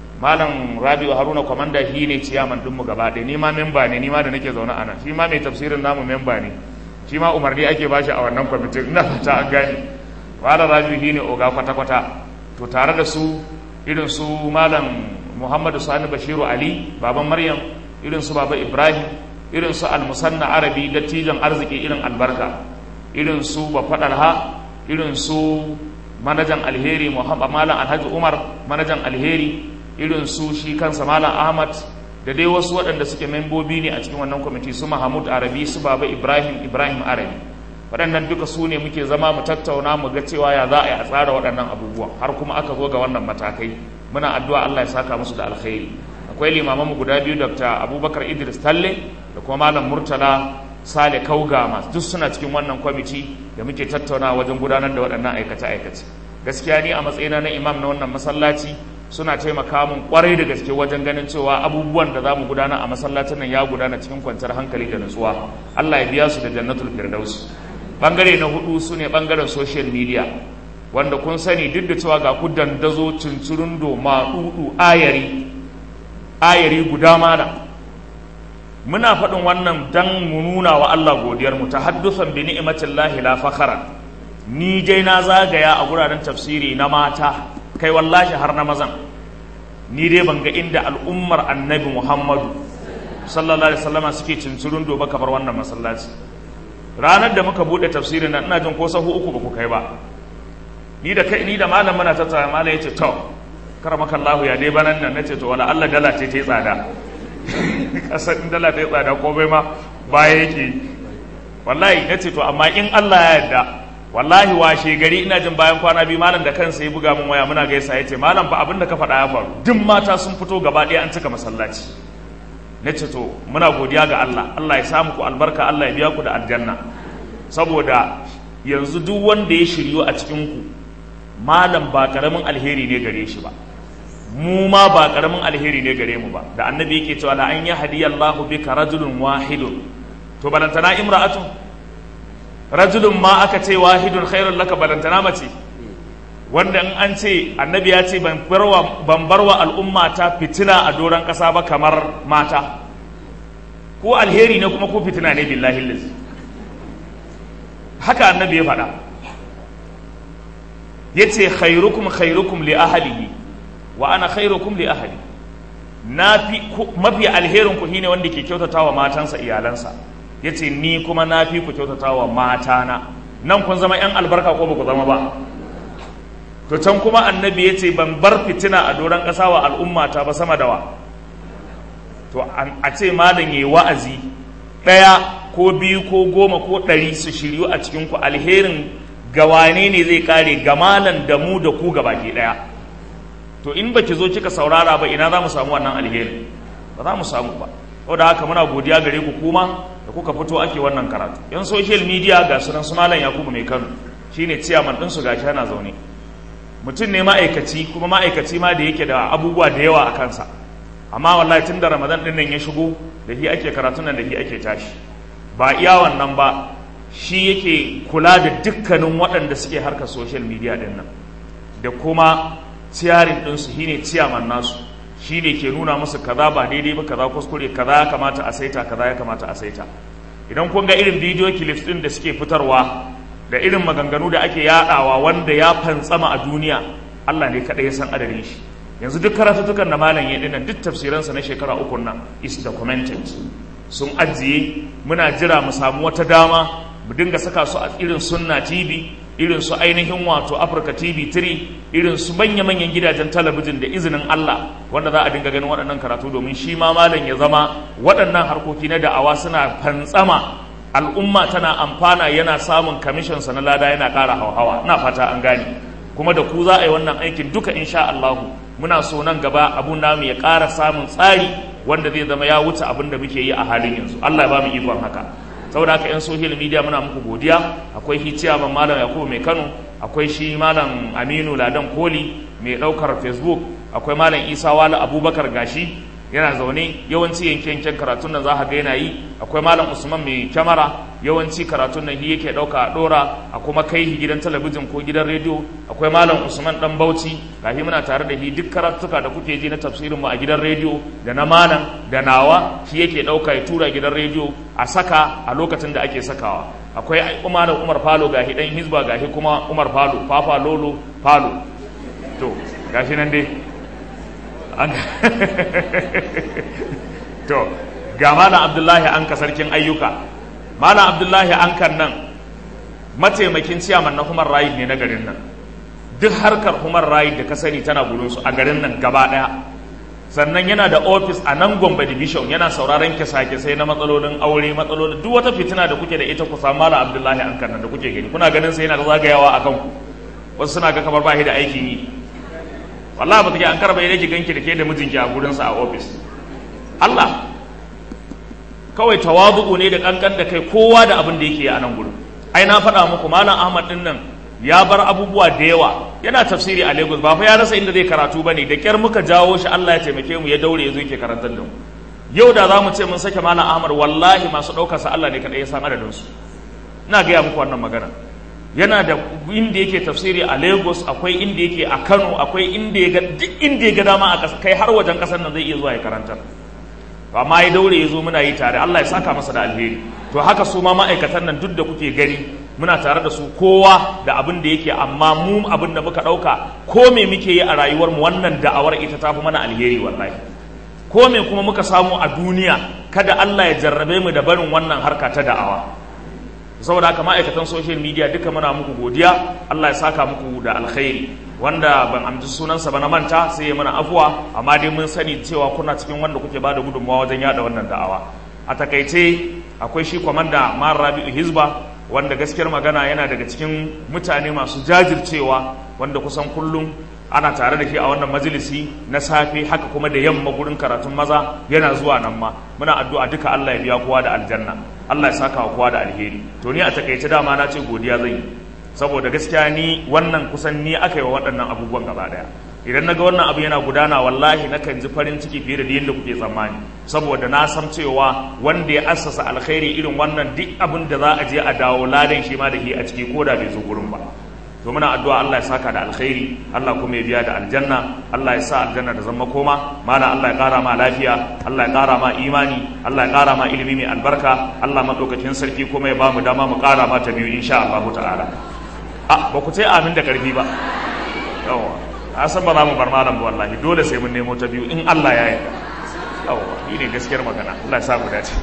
malam rabiu haruna kwamanda shi ne ciyaman dinmu gaba ɗaya ni ma memba ne ni ma da nake zaune a nan shi ma mai tafsirin namu memba ne shi ma umarni ake bashi a wannan kwamitin ina fata an gane malam rabiu shi ne oga kwata-kwata to tare da su irin su malam muhammadu sani bashiru ali baban maryam irin su baba ibrahim irin su almusanna arabi dattijan arziki irin albarka irin su bafaɗalha irin su manajan alheri muhammad malam alhaji umar manajan alheri irin su shi kansa malam ahmad da dai wasu waɗanda suke membobi ne a cikin wannan kwamiti su mahamud arabi su baba ibrahim ibrahim arabi waɗannan duka su ne muke zama mu tattauna mu ga cewa ya za a yi a tsara waɗannan abubuwa har kuma aka zo ga wannan matakai muna addu'a allah ya saka musu da alkhairi akwai limamanmu guda biyu dr abubakar idris talle da kuma malam murtala sale kaugama duk suna cikin wannan kwamiti da muke tattauna wajen gudanar da waɗannan aikace-aikace gaskiya ni a matsayina na imam na wannan masallaci suna taimaka mun kwarai da gaske wajen ganin cewa abubuwan da za mu gudana a masallacin nan ya gudana cikin kwanciyar hankali da nutsuwa allah ya biya su da jannatul firdaus bangare na hudu su ne bangaren social media wanda kun sani duk da cewa ga ku dandazo cincirundo maɗuɗu ayari ayari guda mana muna faɗin wannan dan mu nuna wa Allah godiyar mu ta haddusan bi ni'matillahi la fakhara ni dai na zagaya a guraren tafsiri na mata kai wallahi har na mazan ni dai ban ga inda al'ummar annabi Muhammadu sallallahu alaihi wasallama suke cincirin doba kamar wannan masallaci ranar da muka bude tafsirin nan ina jin ko sahu uku ba ku kai ba ni da kai ni da malam muna tattara malam yace to karamakallahu ya dai banan nan nace to wala Allah dala ce ta tsada kasar dala ta yi tsada komai ma baya yake wallahi na ce to amma in Allah ya yarda wallahi washe gari ina jin bayan kwana biyu malam da kansa ya buga min waya muna gaisa ya ce malam fa abin da ka faɗa ya faru duk mata sun fito gaba ɗaya an cika masallaci na ce to muna godiya ga Allah Allah ya samu ku albarka Allah ya biya ku da aljanna saboda yanzu duk wanda ya shiryo a cikin ku malam ba karamin alheri ne gare shi ba mu ma ba karamin alheri ne gare mu ba da annabi yake cewa la an yahdiyallahu bika rajulun wahidun to balantana imra'atun rajulun ma aka ce wahidun khairun laka balantana mace wanda in an ce annabi ya ce ban barwa al'umma ta fitina a doron ƙasa ba kamar mata ko alheri ne kuma ko fitina ne billahi lillahi haka annabi ya faɗa yace khairukum khairukum li ahlihi wa ana khairukum li ahli nafi mafi alherin ku shine wanda ke kyautatawa matansa iyalansa yace ni kuma nafi ku kyautatawa matana nan kun zama yan albarka ko baku zama ba to can kuma annabi yace ban bar fitina a doron ƙasa wa al'ummata ba sama da wa to a ce malam yayi wa'azi daya ko biyu ko goma ko ɗari su shiryu a cikin ku alherin gawane ne zai kare gamalan da mu da ku gabaki ɗaya to in baki zo kika saurara ba ina za mu samu wannan alherin ba za mu samu ba saboda haka muna godiya gare ku kuma da kuka fito ake wannan karatu yan social media ga sunan su malam yakubu mai kano shine ciyaman din su gashi yana zaune mutum ne ma'aikaci kuma ma'aikaci ma da yake da abubuwa da yawa a kansa amma wallahi tun da ramadan din nan ya shigo da shi ake karatun nan da shi ake tashi ba iya wannan ba shi yake kula da dukkanin waɗanda suke harkar social media din nan da kuma ciyarin ɗinsu shine ciyaman nasu shi ne ke nuna musu kaza ba daidai ba kaza kuskure kaza ya kamata a saita kaza ya kamata a saita idan kun ga irin bidiyo clips din da suke fitarwa da irin maganganu da ake yadawa wanda ya fantsama a duniya Allah ne kadai ya san adadin shi yanzu duk karatutukan da malam ya dinnan duk tafsiransa na shekara uku nan is documented sun ajiye muna jira mu samu wata dama mu dinga saka su a irin sunna tv irin su ainihin wato Africa TV 3 irin su manya-manyan gidajen talabijin da izinin Allah wanda za a dinga ganin waɗannan karatu domin shi ma malam ya zama waɗannan harkoki na da'awa suna fantsama al'umma tana amfana yana samun kamishin sa na lada yana ƙara hauhawa ina fata an gane kuma da ku za a yi wannan aikin duka insha Allah muna so nan gaba abun namu ya ƙara samun tsari wanda zai zama ya wuce abin da muke yi a halin yanzu Allah ya ba mu ikon haka saboda haka yan social media muna muku godiya akwai hiciya ban malam yakubu mai kano akwai shi malam aminu ladan koli mai daukar facebook akwai malam isa wala abubakar gashi yana zaune yawanci yanke yanken karatun nan za ka ga yana yi akwai malam usman mai kyamara yawanci karatun nan shi yake dauka a dora a kuma kai shi gidan talabijin ko gidan rediyo akwai malam usman dan bauchi gashi muna tare da shi duk karatuka da kuke ji na tafsirin mu a gidan rediyo da na malam da nawa shi yake dauka ya tura gidan rediyo a saka a lokacin da ake sakawa akwai umar umar falo gashi dan hizba gashi kuma umar falo fafa lolo falo to gashi nan dai to ga malam abdullahi anka sarkin ayyuka malam abdullahi ankan nan mataimakin ciyaman na human right ne na garin nan duk harkar human right da ka sani tana gurinsu a garin nan gaba daya sannan yana da ofis a nan gombe division yana sauraron kisa-kisai na matsalolin aure matsalolin duk wata fitina da kuke da ita ku samu malam abdullahi ankan nan da kuke gani kuna ganin sai yana da zagayawa a kanku wasu suna ga kamar ba shi da aikin yi wallahi ba take an karba yake ganki da ke da mijinki a gurinsa a ofis Allah kawai tawadu'u ne da kankan da kai kowa da abin da yake a nan gurin ai na faɗa muku malam Ahmad din nan ya bar abubuwa da yawa yana tafsiri a Lagos ba fa ya rasa inda zai karatu bane da kyar muka jawo shi Allah ya taimake mu ya daure ya zo yake karantar da mu yau da za mu ce mun sake malam Ahmad wallahi masu ɗaukar sa Allah ne kadai ya san adadin su ina gaya muku wannan magana yana da inda yake tafsiri a lagos akwai inda yake a kano akwai inda ya ga duk inda ya ga dama a kai har wajen kasar nan zai iya zuwa ya karanta amma ya daure ya zo muna yi tare allah ya saka masa da alheri to haka su ma ma'aikatan nan duk da kuke gani muna tare da su kowa da abin da yake amma mu abin da muka ɗauka ko me muke yi a rayuwar mu wannan da'awar ita ta fi mana alheri wallahi ko me kuma muka samu a duniya kada allah ya jarrabe mu da barin wannan harka ta da'awa saboda haka ma'aikatan social media duka muna muku godiya Allah ya saka muku da alkhairi wanda ban amji sunansa ba na manta sai ya mana afuwa amma dai mun sani cewa kuna cikin wanda kuke bada gudunmawa wajen yada wannan da'awa a takaice akwai shi kwamanda Mar Rabi'u Hizba wanda gaskiyar magana yana daga cikin mutane masu jajircewa wanda kusan kullum ana tare da shi a wannan majalisi na safe haka kuma da yamma gurin karatun maza yana zuwa nan ma muna addu'a duka Allah ya biya kowa da aljanna Allah ya saka wa kowa da alheri to ni a takaice dama na ce godiya zan yi saboda gaskiya ni wannan kusan ni aka yi wa waɗannan abubuwan gaba daya idan naga wannan abu yana gudana wallahi nakan ji farin ciki fiye da yadda kuke tsammani saboda na san cewa wanda ya assasa alkhairi irin wannan duk abin da za a je a dawo ladan shi ma da ke a ciki ko da bai zo gurin ba to muna addu'a Allah ya saka da alkhairi Allah kuma ya biya da aljanna Allah ya sa aljanna da zama koma mana Allah ya kara ma lafiya Allah ya kara ma imani Allah ya kara ma ilimi mai albarka Allah madaukakin sarki kuma ya ba mu dama mu kara ma ta biyu insha Allah ta'ala a ba ku ce amin da karfi ba yawa a san ba za mu bar malam ba wallahi dole sai mun nemo ta biyu in Allah ya yarda yawa ni ne gaskiyar magana Allah ya sa mu dace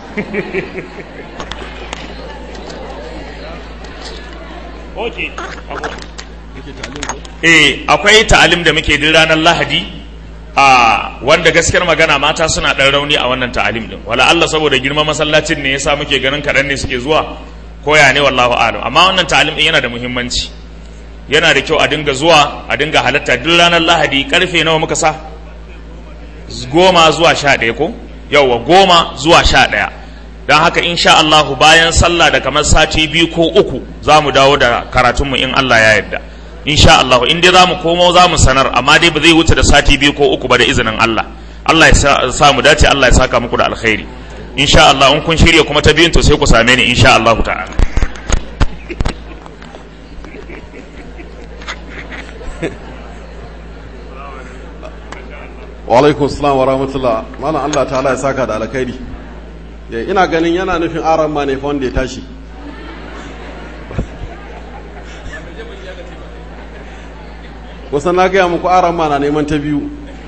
Okay. eh akwai ta'alim da muke duk ranar lahadi a wanda gaskiyar magana mata suna ɗan rauni a wannan ta'alim din wala Allah saboda girman masallacin ne yasa muke ganin kaɗan ne suke zuwa koya ne wallahu a'lam amma wannan ta'alim din yana da muhimmanci yana da kyau a dinga zuwa a dinga halatta duk ranar lahadi karfe nawa muka sa goma zuwa sha ɗaya ko yauwa goma zuwa sha ɗaya don haka insha Allah bayan sallah da kamar sati biyu ko uku za mu dawo da karatunmu in Allah ya yarda insha Allah in dai za mu komo za mu sanar amma dai ba zai wuce da sati biyu ko uku ba da izinin Allah Allah ya sa mu dace Allah ya saka muku da alkhairi insha Allah in kun shirya kuma ta biyun to sai ku same ni insha Allah ta'ala wa alaikun salam wa rahmatullah malam Allah ta'ala ya saka da alkhairi ina ganin yana nufin aran ma ne fa wanda ya tashi kusan na gaya muku aran ma na neman ta biyu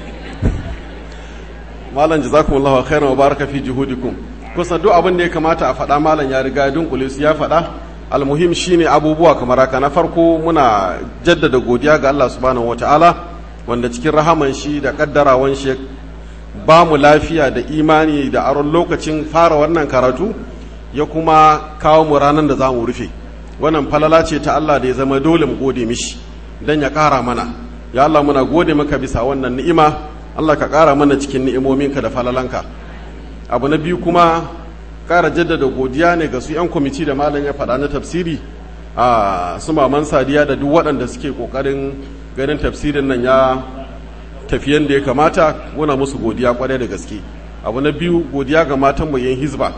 malam jazakumullahu khairan wa baraka fi juhudikum kusan duk abin da ya kamata a faɗa malam ya riga dunkule su ya faɗa almuhim shine abubuwa kamar haka na farko muna jaddada godiya ga Allah subhanahu wataala wanda cikin rahaman shi da kaddarawan shi ba mu lafiya da imani da aron lokacin fara wannan karatu ya kuma kawo mu ranar da za mu rufe wannan falala ce ta Allah da ya zama dole mu gode mishi don ya ƙara mana ya Allah muna gode maka bisa wannan ni'ima Allah ka ƙara mana cikin ni'imominka da falalanka abu na biyu kuma ƙara jaddada godiya ne ga su 'yan kwamiti da malam ya faɗa na tafsiri a su maman sadiya da duk waɗanda suke ƙoƙarin ganin tafsirin nan ya tafi yadda ya kamata muna musu godiya kwarai da gaske abu na biyu godiya ga matan mu yan hizba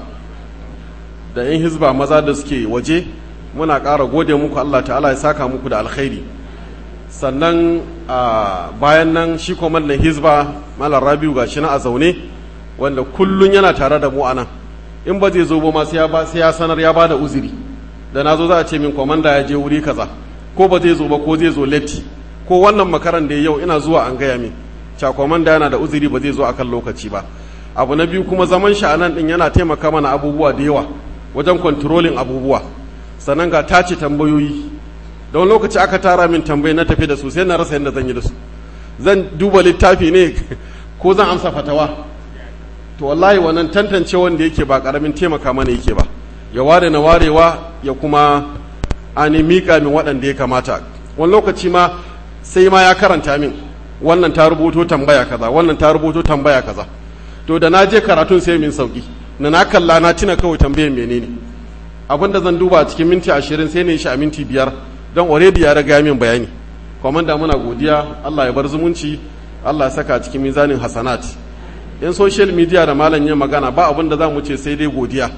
da yan hizba maza da suke waje muna ƙara gode muku Allah ta'ala ya saka muku da alkhairi sannan bayan nan shi kwamandan hizba malar rabiu ga shi na a zaune wanda kullun yana tare da mu a nan in ba zai zo ba ma sai ya sanar ya bada uzuri da na zo za a ce min kwamanda ya je wuri kaza ko ba zai zo ba ko zai zo letti ko wannan makaran da yau ina zuwa an gaya min cakwaman da yana da uzuri ba zai zo akan lokaci ba abu na biyu kuma zaman shi a nan din yana taimaka mana abubuwa da yawa wajen kontrolin abubuwa sannan ga tace tambayoyi don lokaci aka tara min tambayi na tafi da su sai na rasa yadda zan yi da su zan duba littafi ne ko zan amsa fatawa to wallahi wannan tantance wanda yake ba karamin taimaka mana yake ba ya ware na warewa ya kuma ani miƙa min waɗanda ya kamata wani lokaci ma sai ma ya karanta min wannan ta rubuto tambaya kaza wannan ta rubuto tambaya kaza to da na je karatun sai min sauki na na kalla na tuna kawai tambayan menene abin da zan duba cikin minti ashirin sai ne shi a minti biyar don already ya riga min bayani kwamanda muna godiya Allah ya bar zumunci Allah ya saka cikin mizanin hasanat yan social media da malam yin magana ba abin da za mu ce sai dai godiya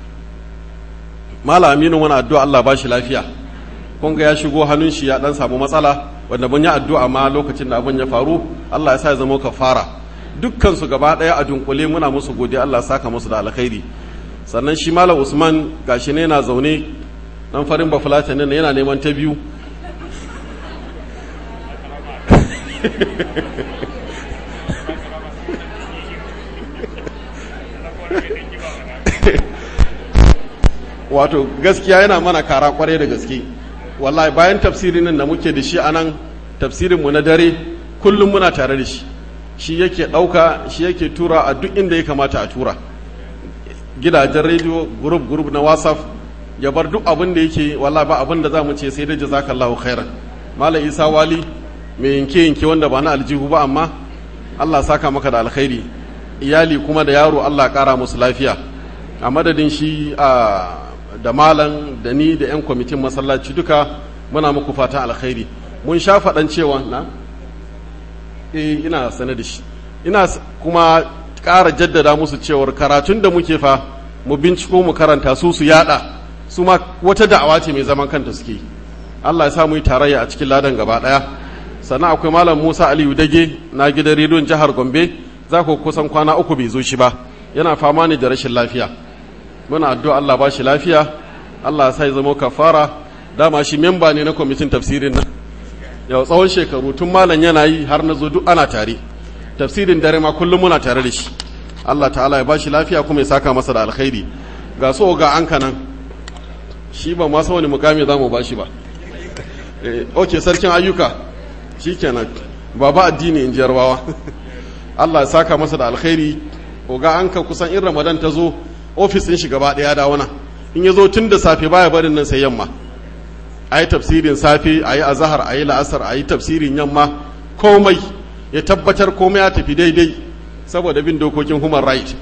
malam aminu wani addu'a Allah ba shi lafiya kun ga ya shigo hannun shi ya dan samu matsala wanda mun yi addu'a ma lokacin da abin ya faru Allah ya sa ya zama kafara dukkan su gaba daya a dunkule muna musu godiya Allah ya saka musu da alkhairi sannan shi malam Usman gashi ne yana zaune dan farin bafulata ne yana neman ta biyu wato gaskiya yana mana kara kwarai da gaske wallahi bayan tafsirin nan da muke da shi a nan tafsirinmu na dare kullum muna tare da shi shi yake ɗauka shi yake tura a duk inda ya kamata a tura gidajen rediyo group group na whatsapp ya bar duk abin da yake wallahi ba abin da za mu ce sai da jazakallahu khairan malam isa wali mai yanke yanke wanda ba na aljihu ba amma allah saka maka da alkhairi iyali kuma da yaro allah kara musu lafiya a madadin shi a da malam da ni da 'yan kwamitin masallaci duka muna muku fatan alkhairi mun sha faɗan cewa na eh ina sane da shi ina kuma ƙara jaddada musu cewar karatun da muke fa mu binciko mu karanta su su yada su ma wata da'awa ce mai zaman kanta suke Allah ya sa mu yi tarayya a cikin ladan gaba ɗaya sannan akwai malam Musa Aliyu Dage na gidan rediyon jihar Gombe za ku kusan kwana uku bai zo shi ba yana fama ne da rashin lafiya muna addu'a Allah ba shi lafiya Allah ya sa ya zama kafara dama shi memba ne na kwamitin tafsirin nan yau tsawon shekaru tun malam yana yi har na zo duk ana tare tafsirin dare ma kullum muna tare da shi Allah ta'ala ya ba shi lafiya kuma ya saka masa da alkhairi ga so ga an kanan shi ba masa wani mukami za mu ba shi ba ok sarkin ayyuka shi kenan baba addini in jarwawa Allah ya saka masa da alkhairi oga an ka kusan in ramadan ta zo ofis ɗin shi gaba ɗaya da wana in ya zo tun da safe baya barin nan sai yamma a yi tafsirin safe a yi azahar a yi la'asar a yi tafsirin yamma komai ya tabbatar komai ya tafi daidai saboda bin dokokin human right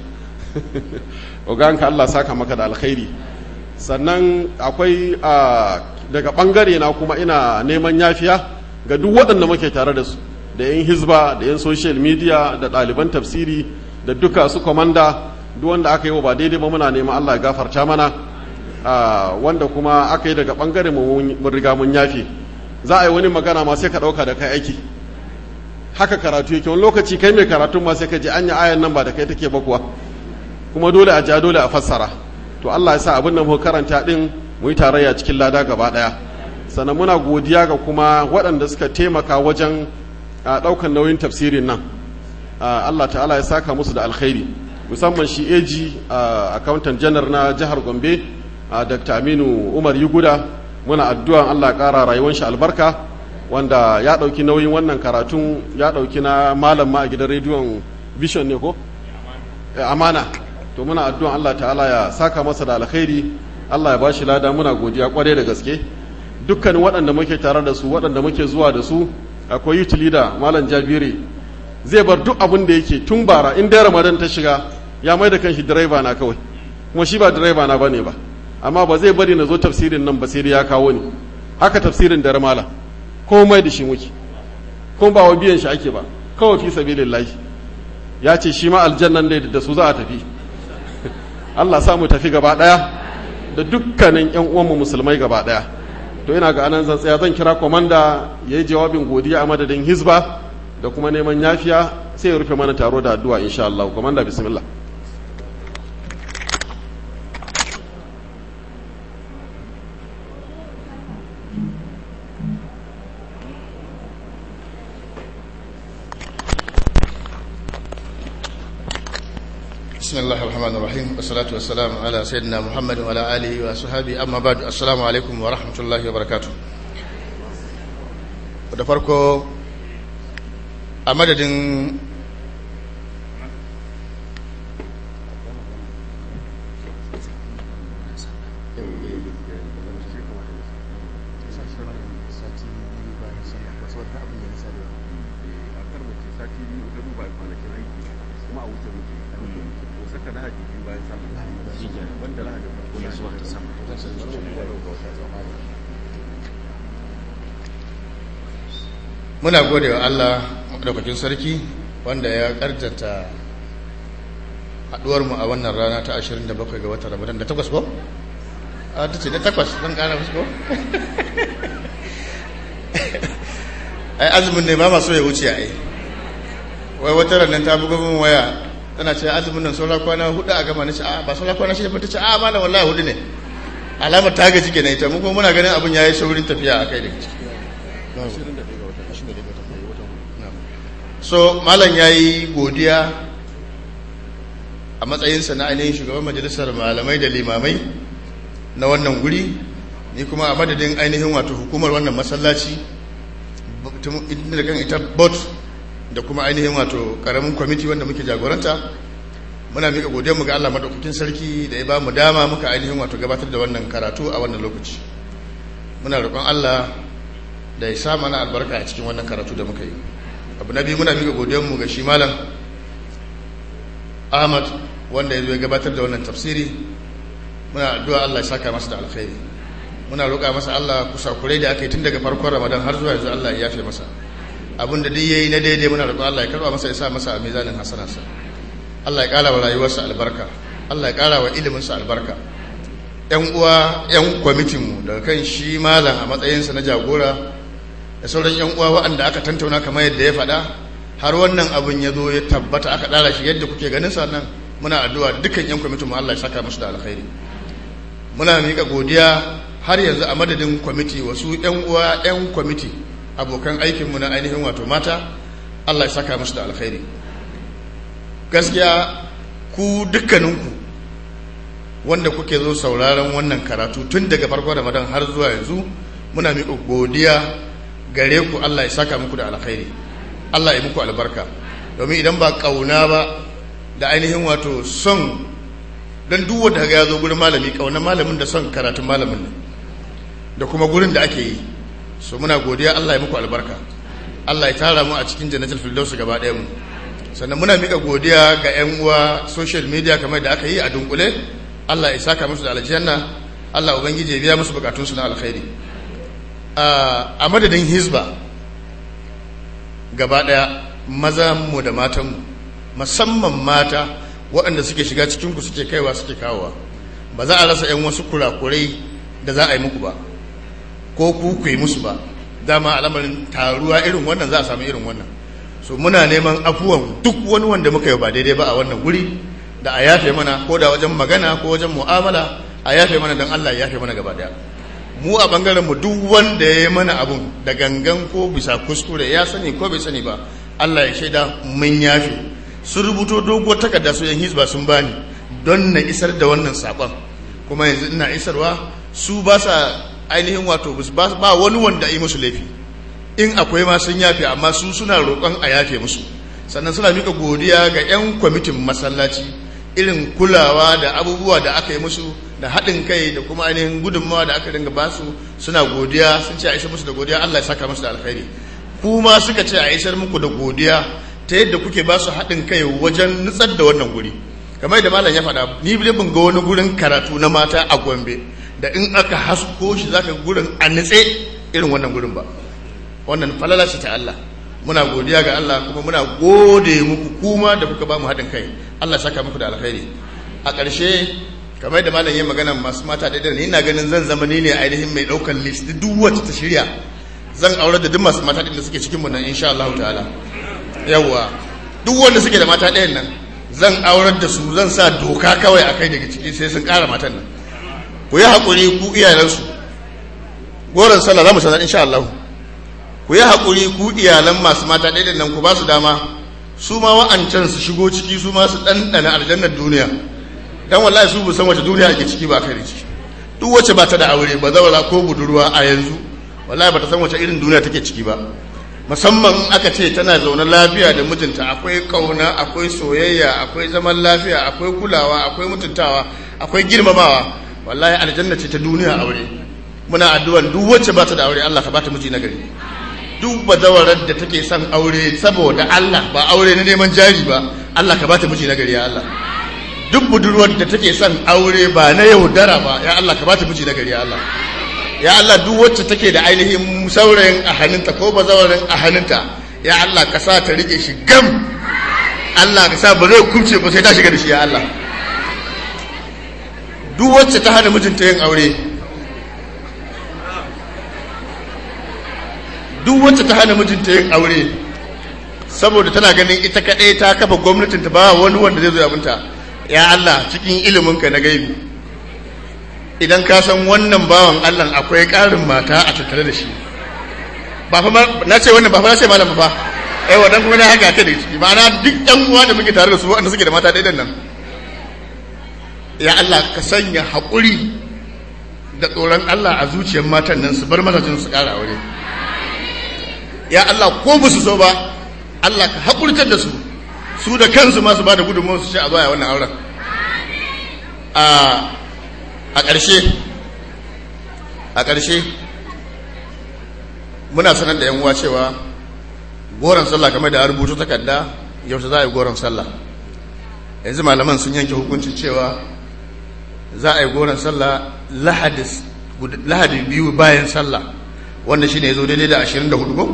oganka Allah saka maka da alkhairi sannan akwai daga bangare na kuma ina neman yafiya ga duk waɗanda muke tare da su da yan hizba da yan social media da ɗaliban tafsiri da duka su komanda duk wanda aka yi wa ba daidai ba muna neman Allah ya gafarta mana wanda kuma aka yi daga bangare mun riga mun yafi za a yi wani magana ma sai ka ɗauka da kai aiki haka karatu yake wani lokaci kai mai karatun ma sai ka ji anya ayan nan ba da kai take ba kuwa kuma dole a ja dole a fassara to Allah ya sa abin da muka karanta din mu yi tarayya cikin lada gaba daya sannan muna godiya ga kuma waɗanda suka taimaka wajen ɗaukan nauyin tafsirin nan Allah ta'ala ya saka musu da alkhairi musamman shi AG accountant general na jihar Gombe Dr. Aminu Umar Yuguda muna addu'an Allah ya ƙara rayuwar shi albarka wanda ya ɗauki nauyin wannan karatun ya ɗauki na malam ma a gidan rediyon vision ne ko? amana to muna addu'an Allah ta'ala ya saka masa da alkhairi Allah ya bashi lada muna godiya kwarai da gaske dukkanin waɗanda muke tare da su waɗanda muke zuwa da su akwai youth leader malam jabiri zai bar duk abin da yake tun bara in dai ramadan ta shiga ya mai da kanshi direba na kawai kuma shi ba direba na bane ba amma ba zai bari na zo tafsirin nan ba sai dai ya kawo ni haka tafsirin dare malam komai da shi muke kuma ba wa biyan shi ake ba kawai fi sabilillahi ya ce shi ma aljannan da da su za a tafi Allah sa mu tafi gaba daya da dukkanin yan uwanmu musulmai gaba daya to ina ga anan zan tsaya zan kira komanda yayi jawabin godiya a madadin hizba da kuma neman yafiya sai ya rufe mana taro da addu'a insha Allah komanda bismillah بسم الله الرحمن الرحيم والصلاة والسلام على سيدنا محمد وعلى آله وصحبه أما بعد السلام عليكم ورحمة الله وبركاته da farko a madadin muna gode wa Allah madaukakin sarki wanda ya karjata haduwarmu a wannan rana ta 27 ga watan Ramadan da takwas ko? a ta ce da takwas don kara fusko? ai azumin ne ba maso ya wuce ai wai wata ranar ta buga min waya tana ce azumin nan saura kwana hudu a gama na ce a ba saura kwana shida ba ta ce a malam wallahi hudu ne alamar ta gaji kenan ita mu kuma muna ganin abin yayi saurin tafiya a kai da ciki so malam ya yi godiya a matsayinsa na ainihin shugaban majalisar malamai da limamai na wannan guri ni kuma a madadin ainihin wato hukumar wannan masallaci da kan ita bot da kuma ainihin wato karamin kwamiti wanda muke jagoranta muna mika godiyarmu ga Allah madaukakin sarki da ya ba mu dama muka ainihin wato gabatar da wannan karatu a wannan lokaci muna roƙon Allah da ya sa mana albarka a cikin wannan karatu da muka yi abu na biyu muna miƙa godiyanmu ga shi malam ahmad wanda ya zo ya gabatar da wannan tafsiri muna addu'a Allah ya saka masa da alkhairi muna roƙa masa Allah kusakurai da aka yi tun daga farkon ramadan har zuwa yanzu Allah ya yafe masa abin da duk yayi na daidai muna roƙon Allah ya karba masa ya sa masa a mizanin hasanarsa Allah ya ƙara wa rayuwarsa albarka Allah ya ƙara wa iliminsa albarka yan uwa yan kwamitinmu daga kan shi malam a matsayinsa na jagora da sauran yan uwa waɗanda aka tantauna kamar yadda ya faɗa har wannan abin ya zo ya tabbata aka ɗara shi yadda kuke ganin sa nan muna addu'a dukkan yan kwamitin mu Allah ya saka musu da alkhairi muna miƙa godiya har yanzu a madadin kwamiti wasu yan uwa yan kwamiti abokan aikin mu na ainihin wato mata Allah ya saka musu da alkhairi gaskiya ku dukkaninku wanda kuke zo sauraron wannan karatu tun daga farkon Ramadan har zuwa yanzu muna miƙa godiya gare ku Allah ya saka muku da alkhairi Allah ya muku albarka domin idan ba kauna ba da ainihin wato son don duk wanda ga ya zo gurin malami kauna malamin da son karatun malamin ne da kuma gurin da ake yi so muna godiya Allah ya muku albarka Allah ya tara mu a cikin jannatul firdaus gaba ɗaya mu sannan muna mika godiya ga ƴan uwa social media kamar da aka yi a dunkule Allah ya saka musu da aljanna Allah ubangiji ya biya musu bukatun su na alkhairi a madadin hizba gaba ɗaya maza mu da matan mu musamman mata waɗanda suke shiga cikin ku suke kaiwa suke kawowa ba za a rasa ƴan wasu kurakurai da za a yi muku ba ko ku ku yi musu ba dama al'amarin taruwa irin wannan za a samu irin wannan so muna neman afuwan duk wani wanda muka yi ba daidai ba a wannan guri da a yafe mana ko da wajen magana ko wajen mu'amala a yafe mana don Allah ya yafe mana gaba daya mu a bangaren mu duk wanda ya yi mana abun da gangan ko bisa kuskure ya sani ko bai sani ba Allah ya shaida mun yafe sun rubuto doguwar takarda su yan hizba sun bani don na isar da wannan sakon kuma yanzu ina isarwa su ba sa ainihin wato ba wani wanda yi musu laifi in akwai ma sun yafe amma su suna roƙon a yafe musu sannan suna mika godiya ga 'yan kwamitin masallaci irin kulawa da abubuwa da aka yi musu da haɗin kai da kuma ainihin gudunmawa da aka dinga basu suna godiya sun ce a isar musu da godiya Allah ya saka musu da alkhairi kuma suka ce a isar muku da godiya ta yadda kuke ba su haɗin kai wajen nutsar da wannan guri kamar da malam ya faɗa ni ban ga wani gurin karatu na mata a Gombe da in aka hasko shi zaka gurin a nitse irin wannan gurin ba wannan falala ce ta Allah muna godiya ga Allah kuma muna gode muku kuma da kuka ba mu haɗin kai Allah saka muku da alkhairi a ƙarshe kamar da malam ya magana masu mata da ni ina ganin zan zama ni ne ainihin mai ɗaukar list duk wacce ta shirya zan aure da duk masu mata da suke cikin mu nan insha Allah ta'ala yawa duk wanda suke da mata ɗayan nan zan aurar da su zan sa doka kawai a kai daga ciki sai sun ƙara matan nan ku yi haƙuri ku iyalansu goron sallah za mu sanar insha Allah ku yi haƙuri ku iyalan masu mata ɗaya nan ku ba su dama su ma wa'ancan su shigo ciki su ma su ɗanɗana aljannar duniya dan wallahi su bu san wace duniya ake ciki ba kai da ciki duk wacce ba ta da aure ba zawara ko budurwa a yanzu wallahi ba ta san wace irin duniya take ciki ba musamman aka ce tana zaune lafiya da mijinta akwai kauna akwai soyayya akwai zaman lafiya akwai kulawa akwai mutuntawa akwai girmamawa wallahi aljanna ce ta duniya aure muna addu'an duk wacce ba ta da aure Allah ka ba ta miji nagari duk bazawarar da take son aure saboda Allah ba aure na neman jari ba Allah ka ba ta miji nagari ya Allah duk budurwar da take son aure ba na yaudara ba ya Allah ka ba ta miji nagari ya Allah ya Allah duk wacce take da ainihin saurayin a hannunta ko bazawarin a hannunta ya Allah ka sa ta rike shi gam Allah ka sa ba zai kubce ba sai ta shiga da shi ya Allah duk wacce ta hana mijinta yin aure duk wacce ta hana mijinta yin aure saboda tana ganin ita kaɗai ta kafa gwamnatin ta ba wani wanda zai zo abinta ya Allah cikin iliminka na gaibi idan ka san wannan bawan Allah akwai ƙarin mata a tattare da shi ba fa na ce wannan ba fa na ce malam fa eh wannan kuma na haka ta da ciki ma'ana duk ɗan uwa da muke tare da su wanda suke da mata ɗaiɗan nan ya Allah ka sanya haƙuri da tsoron Allah a zuciyar matan nan su bar mazajin su ƙara aure ya Allah ko ba su so ba Allah ka haƙurtar da su su da kansu masu ba da gudunmawar su ce a baya wannan auren a ƙarshe a ƙarshe muna sanar da yan uwa cewa goron sallah kamar da rubutu takarda yaushe za a yi goron sallah yanzu malaman sun yanke hukuncin cewa za a yi goron sallah lahadi biyu bayan sallah wanda shi ne ya zo daidai da 24 ko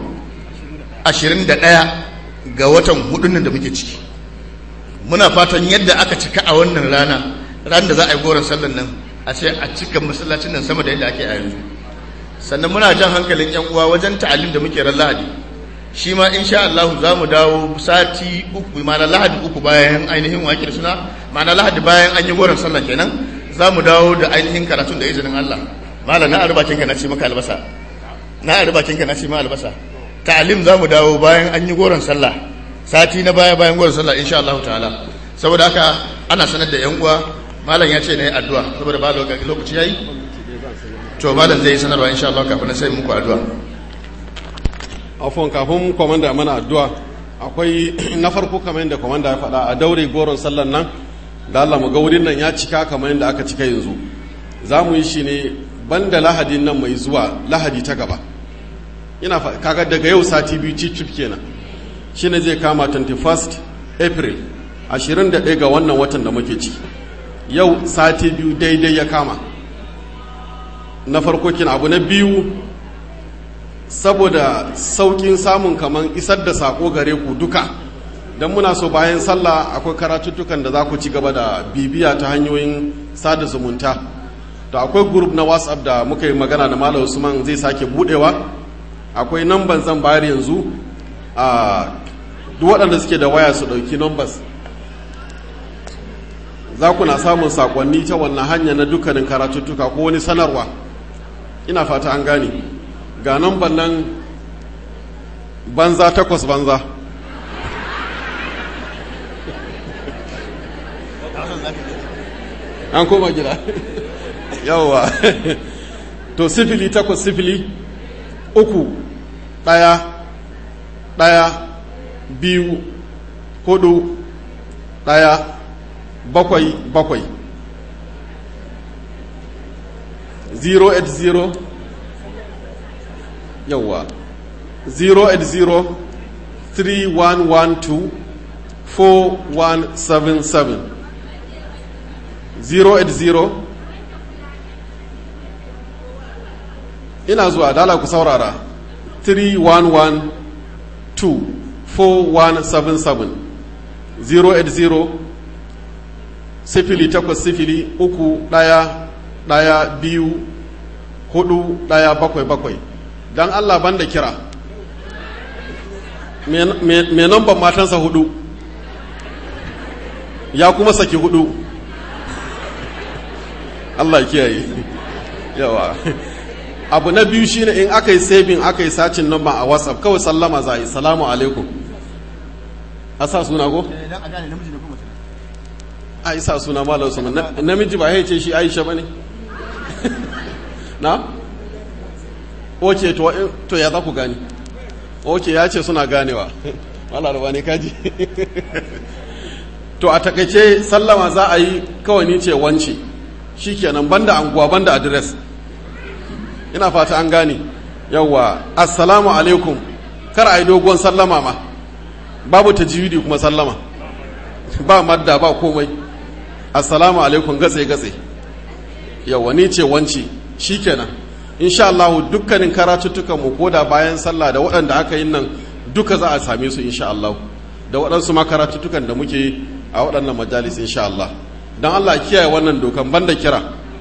21 ga watan hudun da muke ciki muna fatan yadda aka cika a wannan rana ran da za a yi goron sallan nan a ce a cika masallacin nan sama da yadda ake a yanzu sannan muna jan hankalin yan uwa wajen ta'alim da muke ran lahadi shi ma insha Allah za mu dawo sati uku ma'ana lahadi uku bayan ainihin wakil suna ma'ana lahadi bayan an yi goron sallah kenan za mu dawo da ainihin karatun da izinin Allah malam na arbakin ka na ce maka albasa na arbakin ka na ce ma albasa ta'alim za mu dawo bayan an yi goron sallah sati na baya bayan goron sallah insha Allah ta'ala saboda haka ana sanar da yan uwa malam ya ce na yi addu'a saboda ba lokaci yayi to malam zai yi sanarwa insha Allah kafin na sai muku addu'a afon kafin kwamanda mana addu'a akwai na farko kamar yadda kwamanda ya faɗa a daure goron sallan nan da Allah mu ga wurin nan ya cika kamar yadda aka cika yanzu za mu yi shi ne banda lahadin nan mai zuwa lahadi ta gaba ina kaga daga yau sati biyu cicif kenan shi ne zai kama 21st april 21 ga wannan watan da muke ciki yau sati biyu daidai ya kama na farko kin abu na biyu saboda saukin samun kaman isar da sako gare ku duka don muna so bayan sallah akwai karatuttukan da za ku ci gaba da bibiya ta hanyoyin sada zumunta to akwai group na whatsapp da muka yi magana da malam usman zai sake budewa akwai namban zan bayar yanzu a duk waɗanda suke da waya su ɗauki numbers za ku na samun sakonni ta wannan hanya na dukkanin karatuttuka ko wani sanarwa ina fata an gane ga namban nan banza takwas banza an koma gida yawwa to sifili takwas sifili uku ɗaya ɗaya biyu hudu ɗaya bakwai bakwai 080 yawwa 080 3112 4177 080 ina zuwa dala ku saurara 3112 4177 080 sifili takwas sifili uku ɗaya ɗaya biyu hudu ɗaya bakwai bakwai don allah banda kira mai namban matansa hudu ya kuma saki hudu allah ya kiyaye yawa abu na biyu shine in aka yi saving aka yi sacin namba a whatsapp kawai sallama za a yi salamu alaikum a sa suna ko? a isa suna malar su namiji ba ya ce shi aisha ba ne na? oke to ya za ku gani oke ya ce suna ganewa malar ba ne kaji to a takaice sallama za a yi kawai ni ce wance shi kenan banda anguwa banda adres ina fata an gane yawwa assalamu alaikum kar a yi dogon sallama ma babu tajwidi kuma sallama ba madda ba komai assalamu alaikum gatse gatse yawwa ni ce wanci shikenan insha Allah dukkanin karatuttukan mu koda bayan sallah da waɗanda aka yi nan duka za a same su insha Allah da waɗansu ma karatuttukan da muke a waɗannan majalis insha Allah dan Allah kiyaye wannan dokan banda kira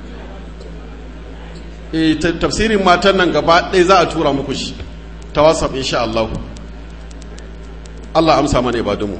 eh tafsirin matan nan gaba ɗaya za a tura muku shi ta WhatsApp insha Allah Allah amsa mana ibadunmu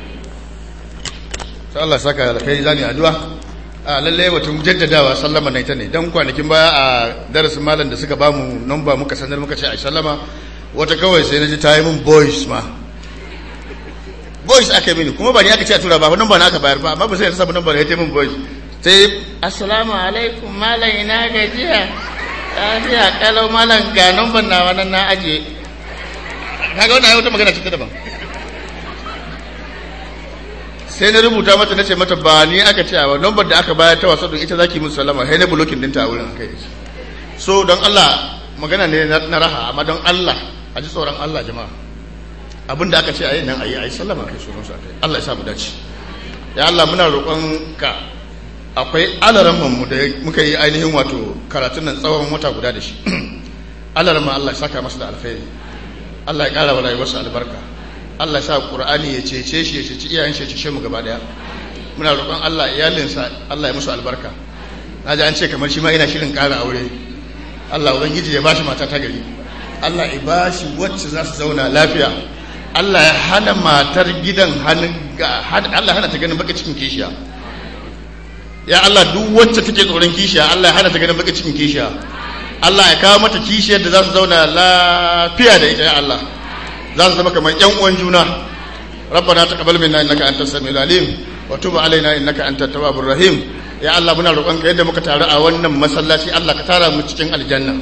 sai Allah saka alkhairi zani addu'a a lalle batun jaddadawa sallama na ita ne dan kwanakin baya a darasin malam da suka bamu number muka sanar muka ce a sallama wata kawai sai naji ta yi min voice ma voice aka mini kuma ba ni aka ce a tura ba number na aka bayar ba amma ba sai ta samu number ya ta min voice sai assalamu alaikum malam ina gajiya lafiya kalau malam ga number na wannan na ajiye kaga wannan wata magana ce ta daban sai na rubuta mata na ce mata ba ni aka ce ba lambar da aka bayar ta wasa don ita zaki musu salama sai na bulokin dinta a wurin kai so don Allah magana ne na raha amma don Allah a ji tsoron Allah jama'a abin da aka ce a yi nan a yi a yi sallama kai sunan sa kai Allah ya sa mu dace ya Allah muna roƙon ka akwai alaran mu da muka yi ainihin wato karatun nan tsawon wata guda da shi alaran Allah ya saka masa da alkhairi Allah ya ƙara wa rayuwarsa albarka Allah sa Qur'ani ya cece shi ya cece iyayen shi ya cece mu gaba daya muna roƙon Allah iyalinsa Allah ya musu albarka naji an ce kamar shi ma ina shirin ƙara aure Allah ubangiji ya bashi mata ta gari Allah ya bashi wacce za su zauna lafiya Allah ya hana matar gidan hannun ga Allah hana ta ganin baka cikin kishiya ya Allah duk wacce take tsoron kishiya Allah ya hana ta ganin baka cikin kishiya Allah ya kawo mata kishiyar da za su zauna lafiya da ita ya Allah za su zama kamar yan uwan juna rabbana taqabbal minna innaka antas samiul alim wa tub alaina innaka antat tawwabur rahim ya Allah muna roƙon ka yadda muka taru a wannan masallaci Allah ka tara mu cikin aljanna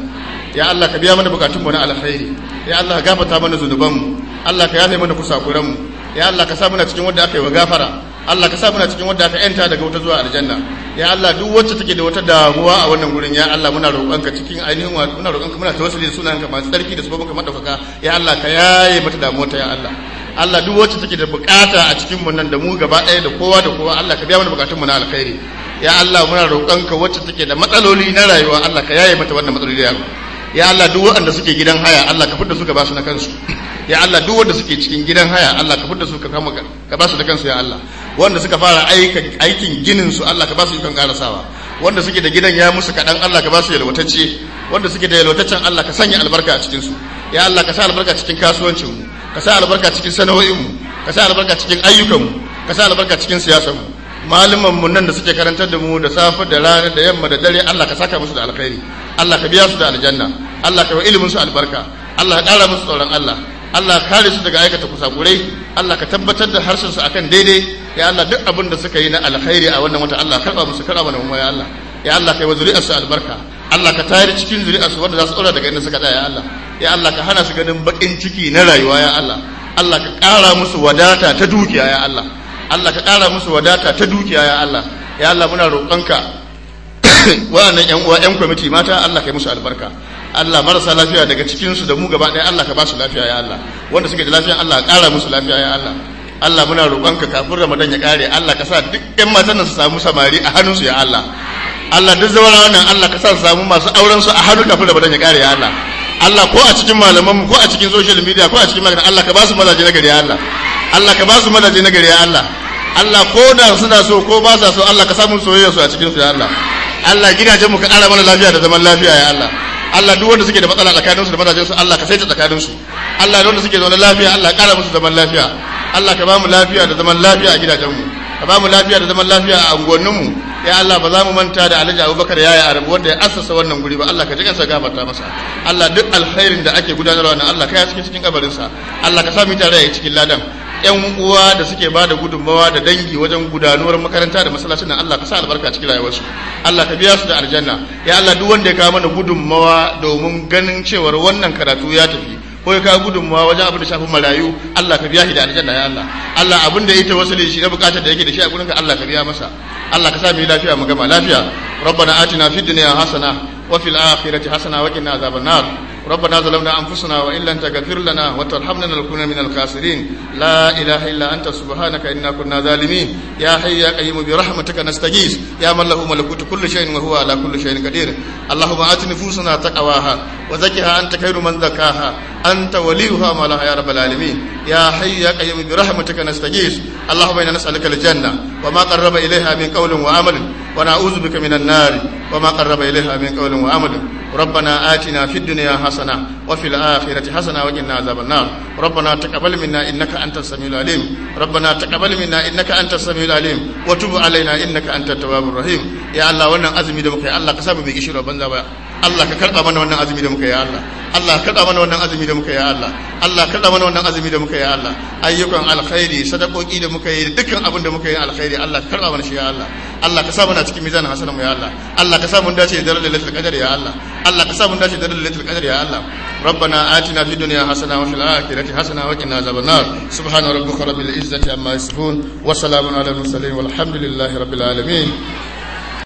ya Allah ka biya mana bukatun mu na alkhairi ya Allah ka gafarta mana zunuban mu Allah ka yafe mana kusakuran mu ya Allah ka sa muna cikin wanda aka yi wa gafara Allah ka sa muna cikin wanda aka yanta daga wuta zuwa aljanna ya Allah duk wacce take da wata damuwa a wannan gurin ya Allah muna roƙonka cikin ainihin wa muna roƙonka muna tawassuli da sunanka masu tsarki da sababinka madaukaka ya Allah ka yaye mata damuwa ta ya Allah Allah duk wacce take da bukata a cikin mu nan da mu gaba ɗaya da kowa da kowa Allah ka biya mana bukatun mu na alkhairi ya Allah muna roƙonka wacce take da matsaloli na rayuwa Allah ka yaye mata wannan matsaloli ya Allah ya Allah duk waɗanda suke gidan haya Allah ka fidda su ka ba su na kansu ya Allah duk wanda suke cikin gidan haya Allah ka fidda su ka kama ka ba su da kansu ya Allah wanda suka fara aikin ginin su Allah ka ba su ikon karasawa wanda suke da gidan ya musu kaɗan Allah ka ba su yalwatacce wanda suke da yalwataccen Allah ka sanya albarka a cikin su ya Allah ka sa albarka cikin kasuwancin mu ka sa albarka cikin sana'o'in mu ka sa albarka cikin ayyukan mu ka sa albarka cikin siyasar mu malaman mu nan da suke karantar da mu da safe da rana da yamma da dare Allah ka saka musu da alkhairi Allah ka biya su da aljanna Allah ka yi ilimin su albarka Allah ka ƙara musu tsoron Allah Allah ka kare su daga aikata kusakurai Allah ka tabbatar da harshen su akan daidai ya Allah duk abin da suka yi na alkhairi a wannan wata Allah karba musu karba mana mu ya Allah ya Allah kai wa zuri'ar su albarka Allah ka tayar cikin zuri'ar su wanda za su tsora daga inda suka tsaya ya Allah ya Allah ka hana su ganin bakin ciki na rayuwa ya Allah Allah ka ƙara musu wadata ta dukiya ya Allah Allah ka ƙara musu wadata ta dukiya ya Allah ya Allah muna roƙonka wa'annan ƴan uwa ƴan kwamiti mata Allah kai musu albarka Allah marasa lafiya daga cikin su da mu gaba ɗaya Allah ka ba su lafiya ya Allah wanda suke da lafiya Allah ka ƙara musu lafiya ya Allah Allah muna roƙonka kafin Ramadan ya ƙare Allah ka sa duk ƴan matan nan su samu samari a hannunsu ya Allah Allah duk zawara wannan Allah ka sa su samu masu auren su a hannu kafin Ramadan ya ƙare ya Allah Allah ko a cikin malaman mu ko a cikin social media ko a cikin magana Allah ka ba su mazaje na gari ya Allah Allah ka ba su mazaje na gari ya Allah Allah ko da suna so ko ba sa so Allah ka samu soyayya su a cikin su ya Allah Allah gidajen mu ka ƙara mana lafiya da zaman lafiya ya Allah Allah duk wanda suke da matsala tsakanin su da mazajen su Allah ka saita tsakanin su Allah da wanda suke zaune lafiya Allah ƙara musu zaman lafiya Allah ka ba mu lafiya da zaman lafiya a gidajen mu ka ba mu lafiya da zaman lafiya a unguwannin mu ya Allah ba za mu manta da Alhaji Abubakar yaya Arabu wanda ya assasa wannan guri ba Allah ka ji kansa gafarta masa Allah duk alkhairin da ake gudanarwa na Allah ka ya cikin cikin kabarin sa Allah ka sa mu tare a cikin ladan yan uwa da suke ba da gudunmawa da dangi wajen gudanuwar makaranta da masallacin nan Allah ka sa albarka cikin rayuwarsu Allah ka biya su da aljanna ya Allah duk wanda ya kawo mana gudunmawa domin ganin cewar wannan karatu ya tafi ko ya kawo gudunmawa wajen abin da shafi marayu Allah ka biya shi da aljanna ya Allah Allah abin da yake wasu shi na bukatar da yake da shi a gurinka Allah ka biya masa Allah ka sa mu lafiya mu gama lafiya ربنا آتنا في الدنيا حسنة وفي الآخرة حسنة وقنا عذاب النار ربنا ظلمنا أنفسنا وإن لم تغفر لنا وترحمنا لنكون من الخاسرين لا إله إلا أنت سبحانك إنا كنا ظالمين يا حي يا قيوم برحمتك نستغيث يا من له ملكوت كل شيء وهو على كل شيء قدير اللهم آت نفوسنا تقواها وزكها أنت خير من زكاها أنت وليها مولاها يا رب العالمين يا حي يا قيوم برحمتك نستغيث اللهم إنا نسألك الجنة وما قرب إليها من قول وعمل ونعوذ بك من النار وما قرب إليها من قول وعمل ربنا آتنا في الدنيا حسنة وفي الآخرة حسنة وقنا عذاب النار ربنا تقبل منا إنك أنت السميع العليم ربنا تقبل منا إنك أنت السميع العليم وتب علينا إنك أنت التواب الرحيم يا الله وانا أزمي دمك يا الله كسب بك شر بنزا Allah ka karɓa mana wannan azumi da muka yi Allah Allah ka karɓa mana wannan azumi da muka yi Allah Allah ka karɓa mana wannan azumi da muka yi Allah ayyukan alkhairi sadakoki da muka yi dukkan abin da muka yi alkhairi Allah ka karɓa mana shi ya Allah Allah ka sa mana cikin mizanin hasanan mu ya Allah Allah ka sa mun dace da lailatul qadar ya Allah Allah ka sa mun dace da lailatul qadar ya Allah ربنا آتنا في الدنيا حسنة وفي الآخرة حسنة وقنا عذاب النار سبحان ربك رب العزة عما يصفون وسلام على المرسلين والحمد لله رب العالمين